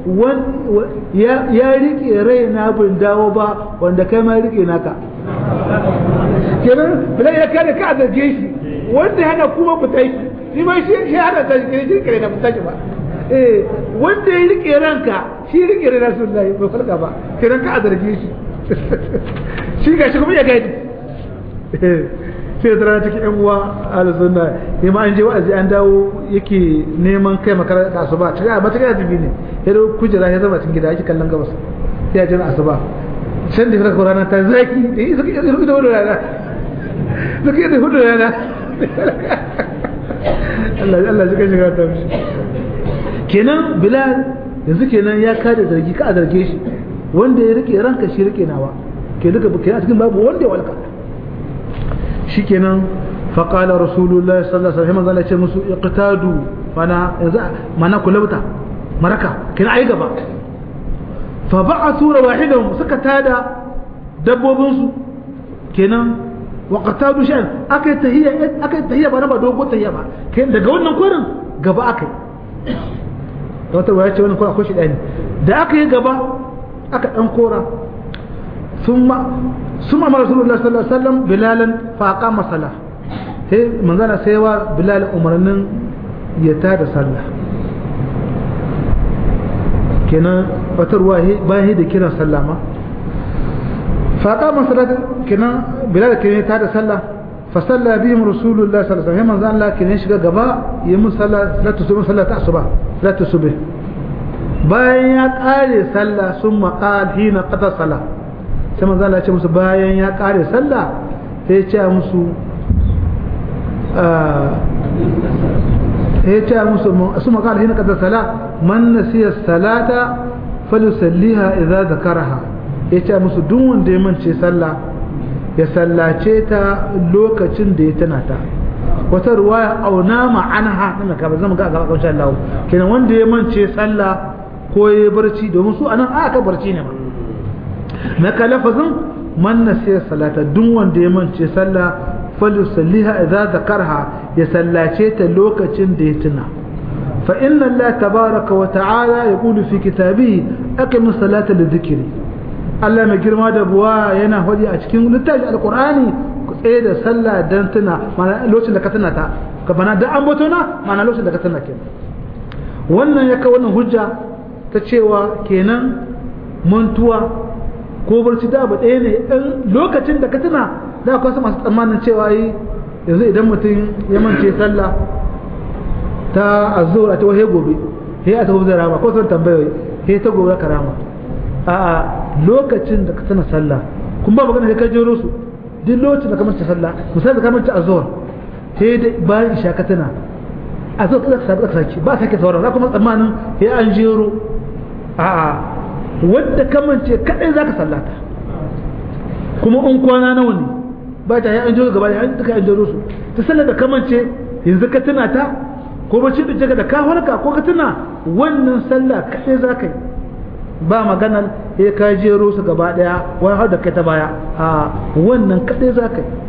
ya rike rai na bin dawo ba wanda kai ma rike naka kenan bilal ya kare ka zarge shi wanda hana kuma ku tai shi ma shi shi hana ta shi shi kare da mutaji ba eh wanda ya rike ranka shi rike ran rasulullahi bai farka ba kenan ka zarge shi shi ga shi kuma ya gadi sai da rana take yan uwa al-sunna sai ma an je wa'azi an dawo yake neman kai makaranta asuba cikin a mata gajibi ne ya da kujera ya zama cikin gida yake kallon gabas sai ya jira asuba can da fara rana ta zaki eh suka yi da hudu rana suka yi da hudu rana Allah Allah suka shiga ta mishi kenan bilal yanzu kenan ya kada zargi ka a zarge shi wanda ya rike ranka shi rike nawa ke duka kenan a cikin babu wanda ya walka shikenan فقال رسول الله صلى الله عليه وسلم قال ce musu iqtadu mana yanzu mana kulauta maraka kina ai gaba fa ba'athu rawahidahum suka tada dabbobin su kenan wa qatadu shay'an akai tahiyya akai tahiyya ba na ba dogo tahiyya ba kenan daga wannan korin gaba akai wata waya ce wannan korin akwai shi dani da aka yi gaba aka dan kora ثم ثم امر رسول الله صلى الله عليه وسلم بلالا فاقام الصلاه sai manzana sai wa bilal umarnin ya tada sallah kenan wata ruwa bayan da kiran sallah ma faƙa masalat kenan bilal kenan ya tada sallah fa salla bihim rasulullah sallallahu alaihi wasallam manzan Allah kenan shiga gaba yi mun sallah salatu subh sallata asuba salatu subh bayan ya kare sallah sun maqal hina qada sallah sai manzan Allah ya ce musu bayan ya kare sallah sai ya ce musu ya ce musu su makala hina kada sala man nasiya salata falusalliha idza zakaraha ya ce musu duk wanda ya mance sallah ya sallace ta lokacin da ya tana ta wata ruwaya auna ma'anha nan ka zama ga gaba kan Allah kenan wanda ya mance sallah ko ya barci domin su anan aka barci ne ma na ka lafazin man nasiya salata duk wanda ya mance sallah فليصليها إذا ذكرها يسلاتيت لوكة ديتنا فإن الله تبارك وتعالى يقول في كتابه أكم الصلاة للذكر الله ما جرما دبوا ينا هودي أشكين لتاج القرآن إيه ده صلى دنتنا ما لوش لكتنا تا كبنا ده أمبتنا ما لوش لكتنا كنا wannan ya kawo wannan hujja ta cewa kenan mantuwa ko barci da abu ɗaya ne ɗan lokacin da ka tuna da akwai wasu masu tsammanin cewa yi yanzu idan mutum ya mance sallah ta azur a ta wahe gobe he a ta hu zai rama ko sun tambayoyi he ta gobe ka rama a lokacin da ka tuna sallah kun ba magana ka jero su duk lokacin da ka mance sallah misali da ka mance azur he da bayan isha ka tuna azur ka sabi ka saki ba sake sauran za kuma tsammanin he an jero a'a wadda kamance kadai zaka sallata kuma in kwana nawa ne ba ta yi an jiro gaba da an duka an jiro su ta sallar da kamance yanzu ka tuna ta ko bacci da jaga da ka halka ko ka tuna wannan sallah kadai zaka yi ba maganar ya ka jero su gaba daya wai har da kai ta baya a wannan kadai zaka yi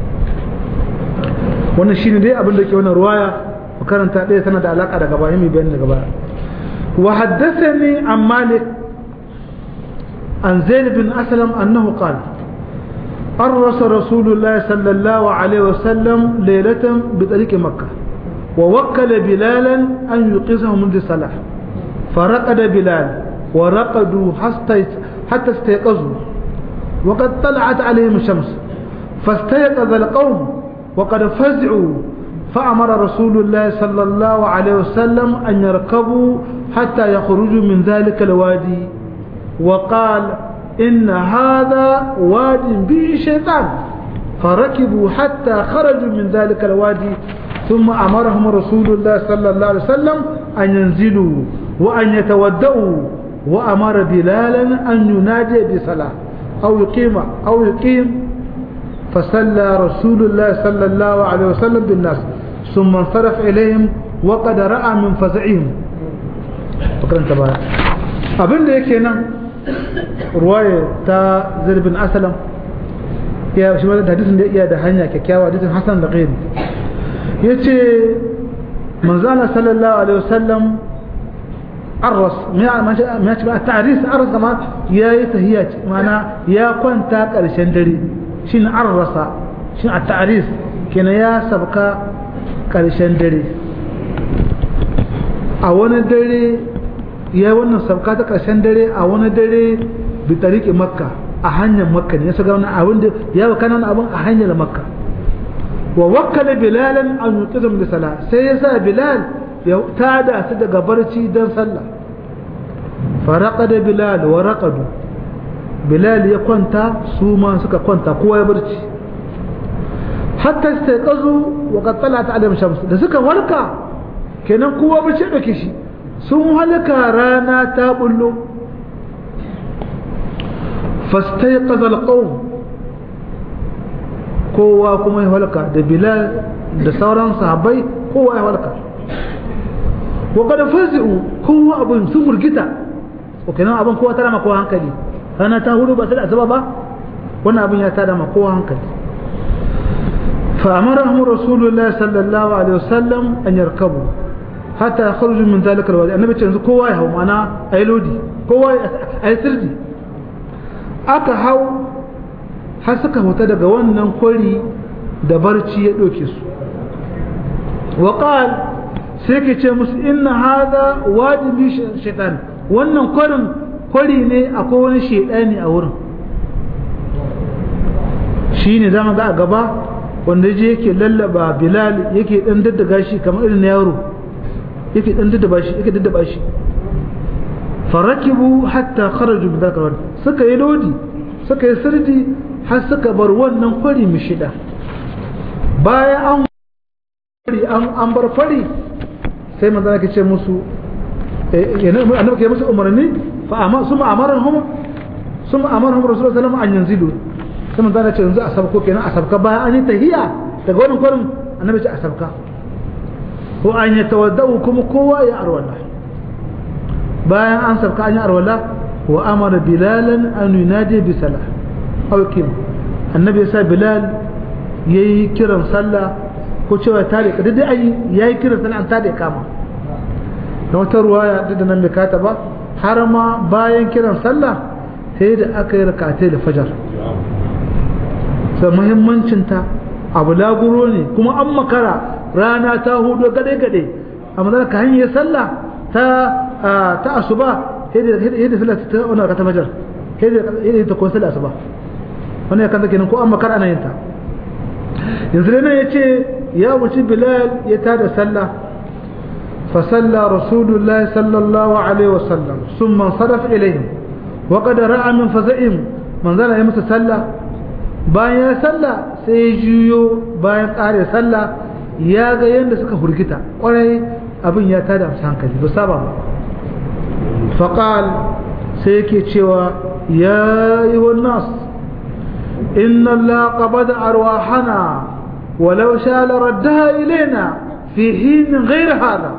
wannan shine dai abin da ke wannan ruwaya makaranta ɗaya tana da alaka da gaba mai bayani da gaba وحدثني عن مالك عن زيد بن أسلم أنه قال أرس رسول الله صلى الله عليه وسلم ليلة بطريق مكة ووكل بلالا أن يقظه منذ الصلاة فرقد بلال ورقدوا حتى استيقظوا وقد طلعت عليهم الشمس فاستيقظ القوم وقد فزعوا فأمر رسول الله صلى الله عليه وسلم أن يركبوا حتى يخرجوا من ذلك الوادي وقال إن هذا واد به شيطان فركبوا حتى خرجوا من ذلك الوادي ثم أمرهم رسول الله صلى الله عليه وسلم أن ينزلوا وأن يتودوا وأمر بلالا أن ينادي بصلاة أو يقيم أو يقيم فصلى رسول الله صلى الله عليه وسلم بالناس ثم انصرف إليهم وقد رأى من فزعهم فكرا تبارك abin da yake nan ruwaya ta zirbin asalam ya shi da hadisin da iya da hanya kyakkyawa hadisin hasan da ghairi yace manzala sallallahu alaihi wasallam arras ya ce ba ta'ris arras kama yayi tahiyya mana ya kwanta karshen dare shin arrasa shin a ta'ris kenan ya sabka karshen dare a wani dare ya yi wannan sabka ta karshen dare a wani dare bi tariki makka a hanyar makka ne ya saka wani abin da ya baka nan abin a hanyar makka wa wakkala bilalan an yuqizum da sala sai ya sa bilal ya tada su daga barci don sallah faraqada bilal wa raqadu bilal ya kwanta su ma suka kwanta kowa ya barci hatta sai kazu wa qad talat alayhim shams da suka warka kenan kowa barci dauke shi sun halaka rana ta bullo fastayqaza alqawm kowa kuma ya halaka da bilal da sauran sahabbai kowa ya halaka wa kada fazi'u kowa abun sun murgita o kenan abun kowa tara ma kowa hankali rana ta hudu ba sai da asuba ba wannan abun ya tada ma kowa hankali fa amarahum rasulullah sallallahu alaihi wasallam an yarkabu hatta yakhruju min zalika alwadi annabi ce yanzu kowa ya hau mana ayi lodi kowa ayi sirdi aka hau har suka huta daga wannan kwari da barci ya ɗauke su waƙal sai ke ce musu inna hada wajibi shaitan wannan kwarin kwari ne akwai wani shaitani a wurin shi ne zama ga a gaba wanda je yake lallaba bilal yake ɗan daddaga shi kamar irin yaro yake ɗan daddaba shi yake daddaba shi farakibu hatta kharaju bi dhakar suka yi lodi suka yi sirdi har suka bar wannan kwari mu shida bayan an fari an bar fari sai manzo ke ce musu annabi ke musu umarni fa amma suma amarahum suma amarahum rasulullahi sallallahu alaihi wasallam an yanzilu sai manzo ce yanzu a sabko kenan a sabka bayan an yi tahiya daga wannan kwarin annabi ce a sabka ko an yi tawaddau kuma kowa ya arwala bayan an sabka an yi arwala wa amara bilalan an yunadi bi salah aw kim annabi ya sa bilal yayi kiran sallah ko cewa ta da duk ai yayi kiran sallah an ta da kama da wata ruwaya duk da nan bai kata ba har ma bayan kiran sallah sai da aka yi rakatai da fajar sai muhimmancin ta abu laguro ne kuma an makara rana ta hudu gade gade amma da ka hanyar sallah ta ta asuba sai da sallah ta wannan rakatai fajar sai da ta ko sallah asuba wannan ya kanta kenan ko an makara ana yin ta yanzu dai nan yace ya wuce bilal ya tada sallah fa salla rasulullahi sallallahu alaihi wasallam thumma saraf ilayhim wa qad ra'a min faza'im man zala ya musu sallah bayan ya sallah sai ya juyo bayan kare sallah ya ga yanda suka hurgita kwarai abin ya tada musu hankali ba saba ba faqal sai yake cewa ya yi nas إن الله قبض أرواحنا ولو شاء لردها إلينا في حين غير هذا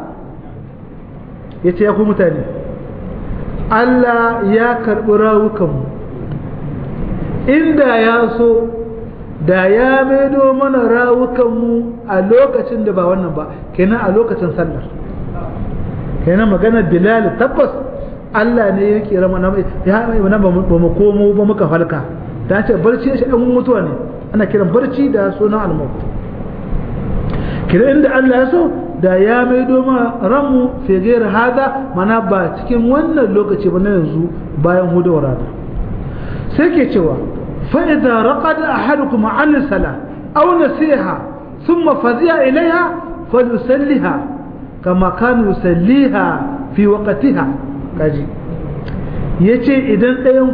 yace ya ku mutane Allah ya karɓi rawukanmu inda ya so da ya maido mana rawukanmu a lokacin da ba wannan ba kenan a lokacin sallar kenan maganar bilal tabbas Allah ne ya kira mana ya mai ba mu komo ba muka falka ta ce barci shi ɗan mutuwa ne ana kiran barci da sunan almaut kira inda Allah ya so da ya mai doma ranmu fegera hada mana ba cikin wannan lokaci ba na yanzu bayan hudawar rana sai ke cewa fa'iza raqada ahadukum an sala aw nasiha thumma fazi'a ilaiha falyusalliha kama kana yusalliha fi waqtiha kaji yace idan ɗayan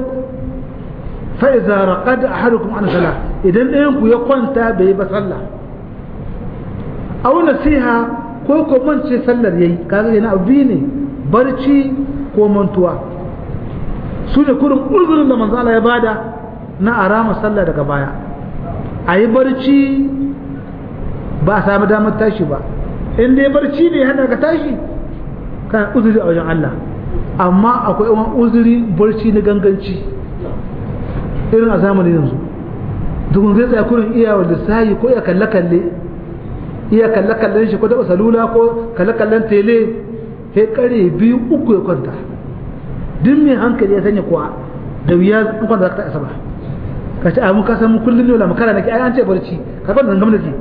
fa'iza raƙad a harukun an sala idan ɗayanku ya kwanta bai ba sallah au nasiha ko ko mance sallar yayi kaga yana abu ne barci ko mantuwa su ne kurin uzurin da manzo Allah ya bada na arama sallah daga baya a yi barci ba a sami damar tashi ba in dai barci ne hana ka tashi kana uzuri a wajen Allah amma akwai wani uzuri barci na ganganci irin a zamanin yanzu dukun zai tsaya kurin iya wa lissahi ko iya kalle-kalle iya kalle-kallen shi ko taɓa salula ko kalle-kallen tele sai kare biyu uku ya kwanta duk mai hankali ya sanya kuwa da wuya in kwanta za ka ta'asa ba ka ce amin kasan kullum ne wala makara nake ai an ce barci ka kwanta zangam nake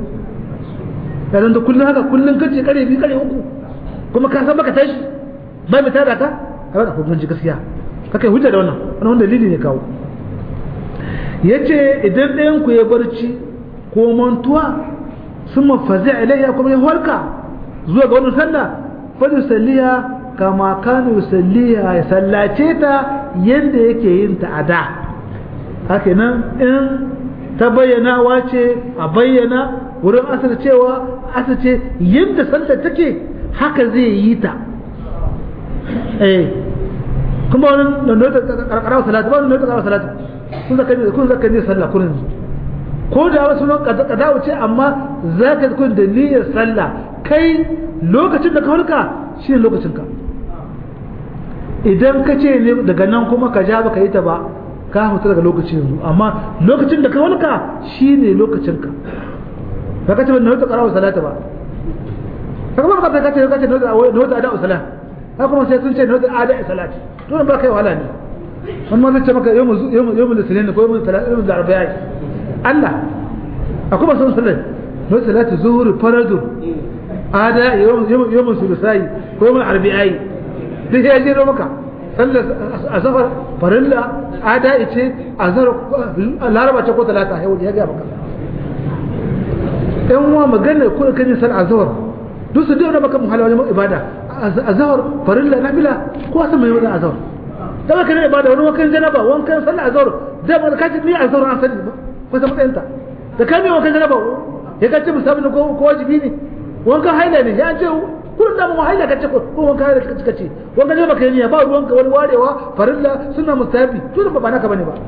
ya zanta kullum haka kullum ka ce kare biyu kare uku kuma ka san baka tashi ba mai tada ka a wani hukunci gaskiya ka kai hujja da wannan wani wanda dalili ne kawo ya ce idan ɗayanku ya barci ko mantuwa summa fazi'a ilayya kuma ya halka zuwa ga wannan sallah fa yusalliha kama kana yusalliha ya sallace ta yanda yake yin ta a da haka nan in ta bayyana wace a bayyana wurin asar cewa asar ce yadda sallar take haka zai yi ta eh kuma wani nuna karkarawa salatu ba wani nuna karkarawa salatu kun zaka ne kun zaka ne sallah kurin ko da wasu nan kada wuce amma zaka kun da niyyar sallah kai lokacin da ka hulka shi ne lokacin ka idan ka ce ne daga nan kuma ka ja baka yi ta ba ka hutu daga lokacin yanzu amma lokacin da ka walka shine lokacin ka ba ka ce ba nauta qara'a salata ba ka kuma ka ka ce ka ce nauta ada salat ka kuma sai sun ce nauta ada salat to ba kai wahala ne wani ma zai ce maka yawmu yawmu yawmu lisinin ko yawmu salat yawmu arba'a Allah akwai ba sun salat nauta salatu zuhur faradu ada yawmu yawmu sulusai ko yawmu arba'i duk ya jiro maka sallar azhar farilla ada ice azhar laraba ce ko talata ya wuce ya ga maka ɗan uwa magana ko kan sal azhar duk su dai baka muhala wajen ibada azhar farilla nafila ko san mai wajen azhar da baka ne ibada wani wakan janaba wankan sallar azhar da ba ka ci ni azhar an sani ba ko san matsayin ta da ka ne wankan janaba ya ka ci musabi ko ko wajibi ne wankan haila ne ya ce kullum da mu haila kace ko ko wanka da kace kace wanka ne baka yi ba ruwanka wani warewa farilla sunna mustahabi to da ba naka bane ba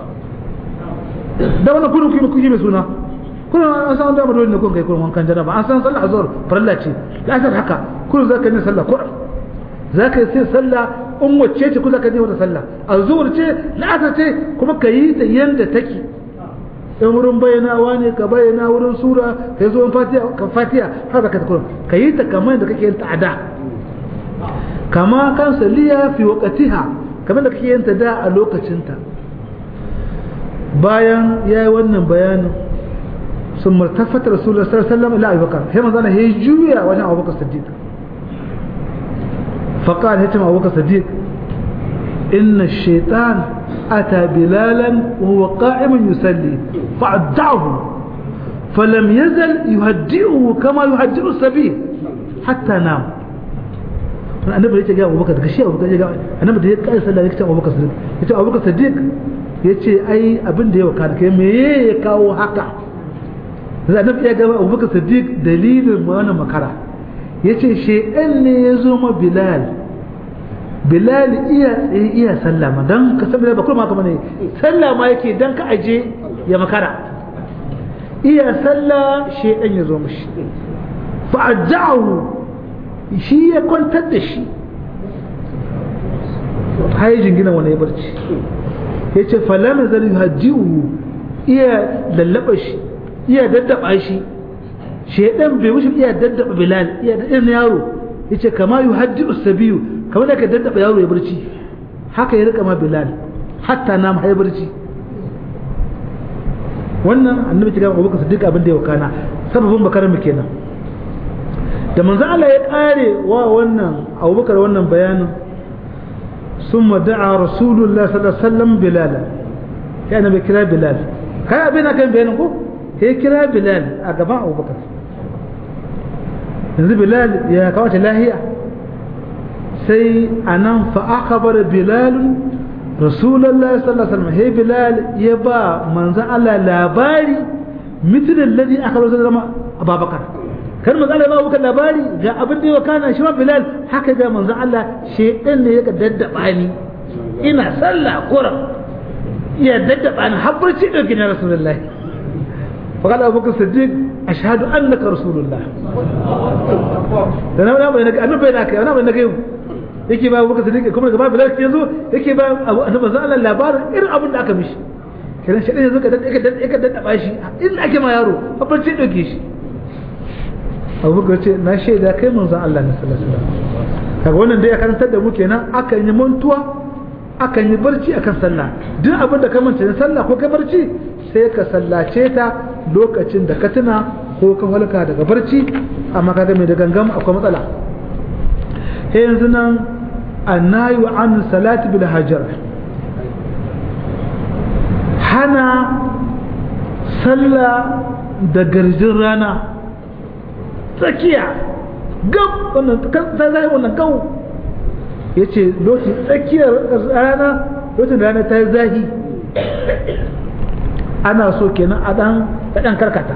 da wannan kullum kuma kuyi mai suna kullum an san da dole ne kun kai kullum wankan janaba an san sallah azhar farilla ce la san haka kullum zaka yi sallah ko zaka yi sai sallah in wacce ce kullum ka je wata sallah azhar ce la'asar ce kuma ka yi ta yanda take in wurin bayyanawa ne ka bayyana wurin sura ka zo ka fatiha har da ka ta kurum ka yi ta kamar da kake yin ta a da kama kan saliya fi waqtiha kamar da kake yin ta da a lokacinta bayan ya yi wannan bayanin sun martafata rasulullah sallallahu alaihi wasallam ila abubakar sai manzo ya juya wajen abubakar siddiq faqala hatim abubakar siddiq inna ash-shaytan أتى بلالا وهو قائم يصلي فأدعه فلم يزل يهدئه كما يهدئ السبيل حتى نام annabi ya ce ga abubakar daga shi abubakar ya ga annabi da ya kai sallah ya ce abubakar sadiq ya ce abubakar sadiq ya ce ai abin da ya waka kai me ya kawo haka da annabi ya ga abubakar sadiq dalilin wannan makara ya ce shedan ne ya zo ma bilal bilal iya tsaye iya sallama don ka san bilal ba kuma haka bane sallama yake don ka aje ya makara iya sallah shedan ya zo mishi fa'ajahu shi ya kwantar da shi hayi jingina wani ya barci ya ce falama zai hajjiwu iya lallaba shi iya daddaba shi shedan bai wuce iya daddaba bilal iya da irin yaro ya ce kama yi hajji sabiyu kamar da ka daddaba yaro ya barci haka ya rika ma bilal hatta na ya barci wannan annabi ta gaba abubakar siddiq abin da ya wakana sababin bakarar mu kenan da manzo Allah ya kare wa wannan abubakar wannan bayanin ثم دعا رسول الله صلى الله عليه وسلم بلالا كان بكرا بلال كان أبينا كان بينكم هي كرا بلال أقبع أبو بكر yanzu bilal ya kawata lahiya sai a nan fa'akabar bilal rasulallah sallallahu alaihi wasallam he bilal ya ba manzan Allah labari mitilin ladi aka rasu zama ababakar kar manzan Allah ya ba abubakar labari ga abin da ya kana shi ma bilal haka ga manzan Allah shedan ne ya daddaba ni ina sallah kuran ya daddaba ni har barci dauki na rasulullahi فقال أبو بكر الصديق أشهد أنك رسول الله أنا أنا بينك أنا بينك أنا بينك يوم yake ba Abubakar Siddiq kuma daga babu lafiya yazo yake ba annabi sallallahu alaihi labarin irin abin da aka mishi kiran shi yazo ka dade ka dade ka dade shi in ake ma yaro babban ce dauke shi Abubakar ce na shaida kai manzon Allah ne sallallahu alaihi wasallam kaga wannan dai ya karantar da mu kenan akan yi mantuwa akan yi barci akan sallah duk abin da ka manta na sallah ko kai barci sai ka sallace ta lokacin da ka tuna ko ka halka daga barci amma kaga mai da gangam akwai matsala sai yanzu nan annayu an salati bil hajar hana sallah da garjin rana tsakiya gab wannan ta zai wannan kawo ya ce lokacin tsakiyar rana lokacin da rana ta yi zahi ana so kenan a ɗan karkata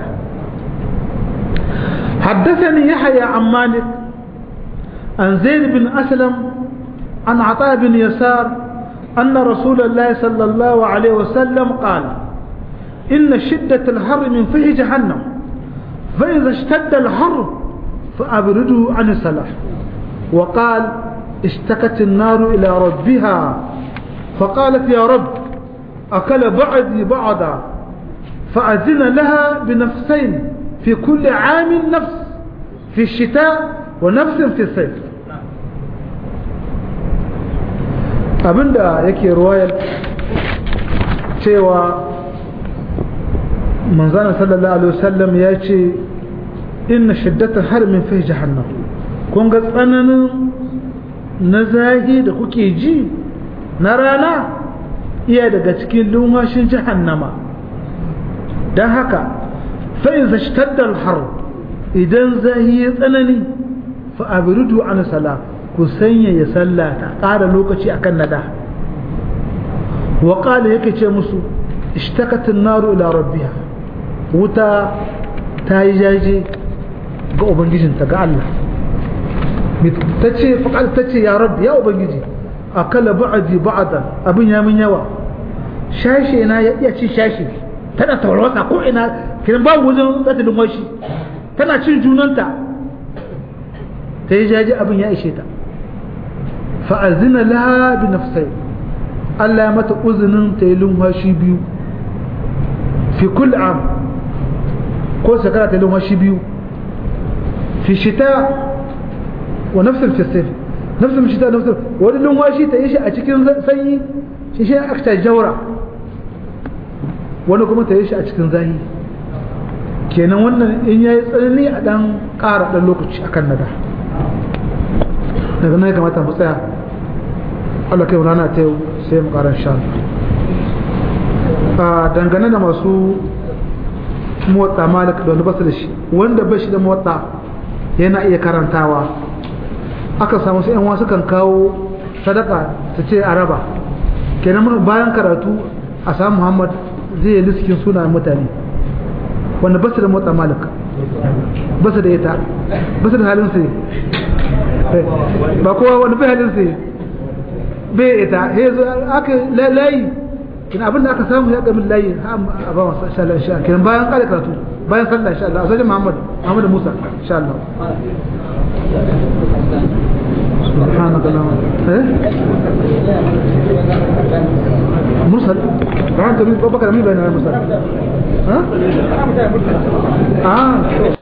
حدثني يحيى عن مالك عن زيد بن أسلم عن عطاء بن يسار أن رسول الله صلى الله عليه وسلم قال إن شدة الحر من فيه جهنم فإذا اشتد الحر فأبرده عن الصلاة وقال اشتكت النار إلى ربها فقالت يا رب أكل بعدي بعضا فأذن لها بنفسين في كل عام نفس في الشتاء ونفس في الصيف abinda yake ruwayar cewa manzana sallallahu alaihi wasallam ya ce inna shiddatar harmin fi jahannam kun ga tsananin na zahi da kuke ji na rana iya daga cikin lumashin jahannama don haka fa'iza shtaddal har idan zahi ya tsanani fa'abirudu an sala ku sanya ya sallata ƙara lokaci akan nada wa ƙala yake ce musu ishtakatin naru ila rabbiha wuta ta yi jaje ga ubangijinta ga Allah ta ce faƙal ta ce ya rabbi ya ubangiji a kala ba'adi ba'adan abin ya min yawa shashe na ya iya ci shashe tana tawarwata ko ina kiran babu wajen zata washi tana cin junanta ta yi jaje abin ya ishe ta fa'azina laha bi nafsai Allah ya mata uzinin ta yi lumhashi biyu fi kul am ko shekara ta yi lumhashi biyu fi shita wa nafsar fi sayf nafsar shita nafsar wani lumhashi ta yi shi a cikin sanyi shi shi aka jaura wani kuma ta yi shi a cikin zahi kenan wannan in yayi tsanani a dan ƙara dan lokaci akan nada daga nan ya kamata mu tsaya Allah kai rana ta yau sai mu ƙara sha a dangane da masu motsa malik da wanda basu da shi wanda ba shi da motsa yana iya karantawa aka samu su yan wasu kan kawo sadaka ta ce a raba kenan bayan karatu a samu muhammad zai yi liskin sunayen mutane wanda basu da motsa malik basu da ita basu da halin su ba kowa wani bai halin sai bai ita ya zo aka layi kina abin da aka samu ya gamin layi a ba masu insha Allah insha kiran bayan kare karatu bayan sallah insha Allah a sajin Muhammad Muhammad Musa insha Allah سبحانك اللهم ايه مرسل بعد مين بابا كلامي بين المرسل ها اه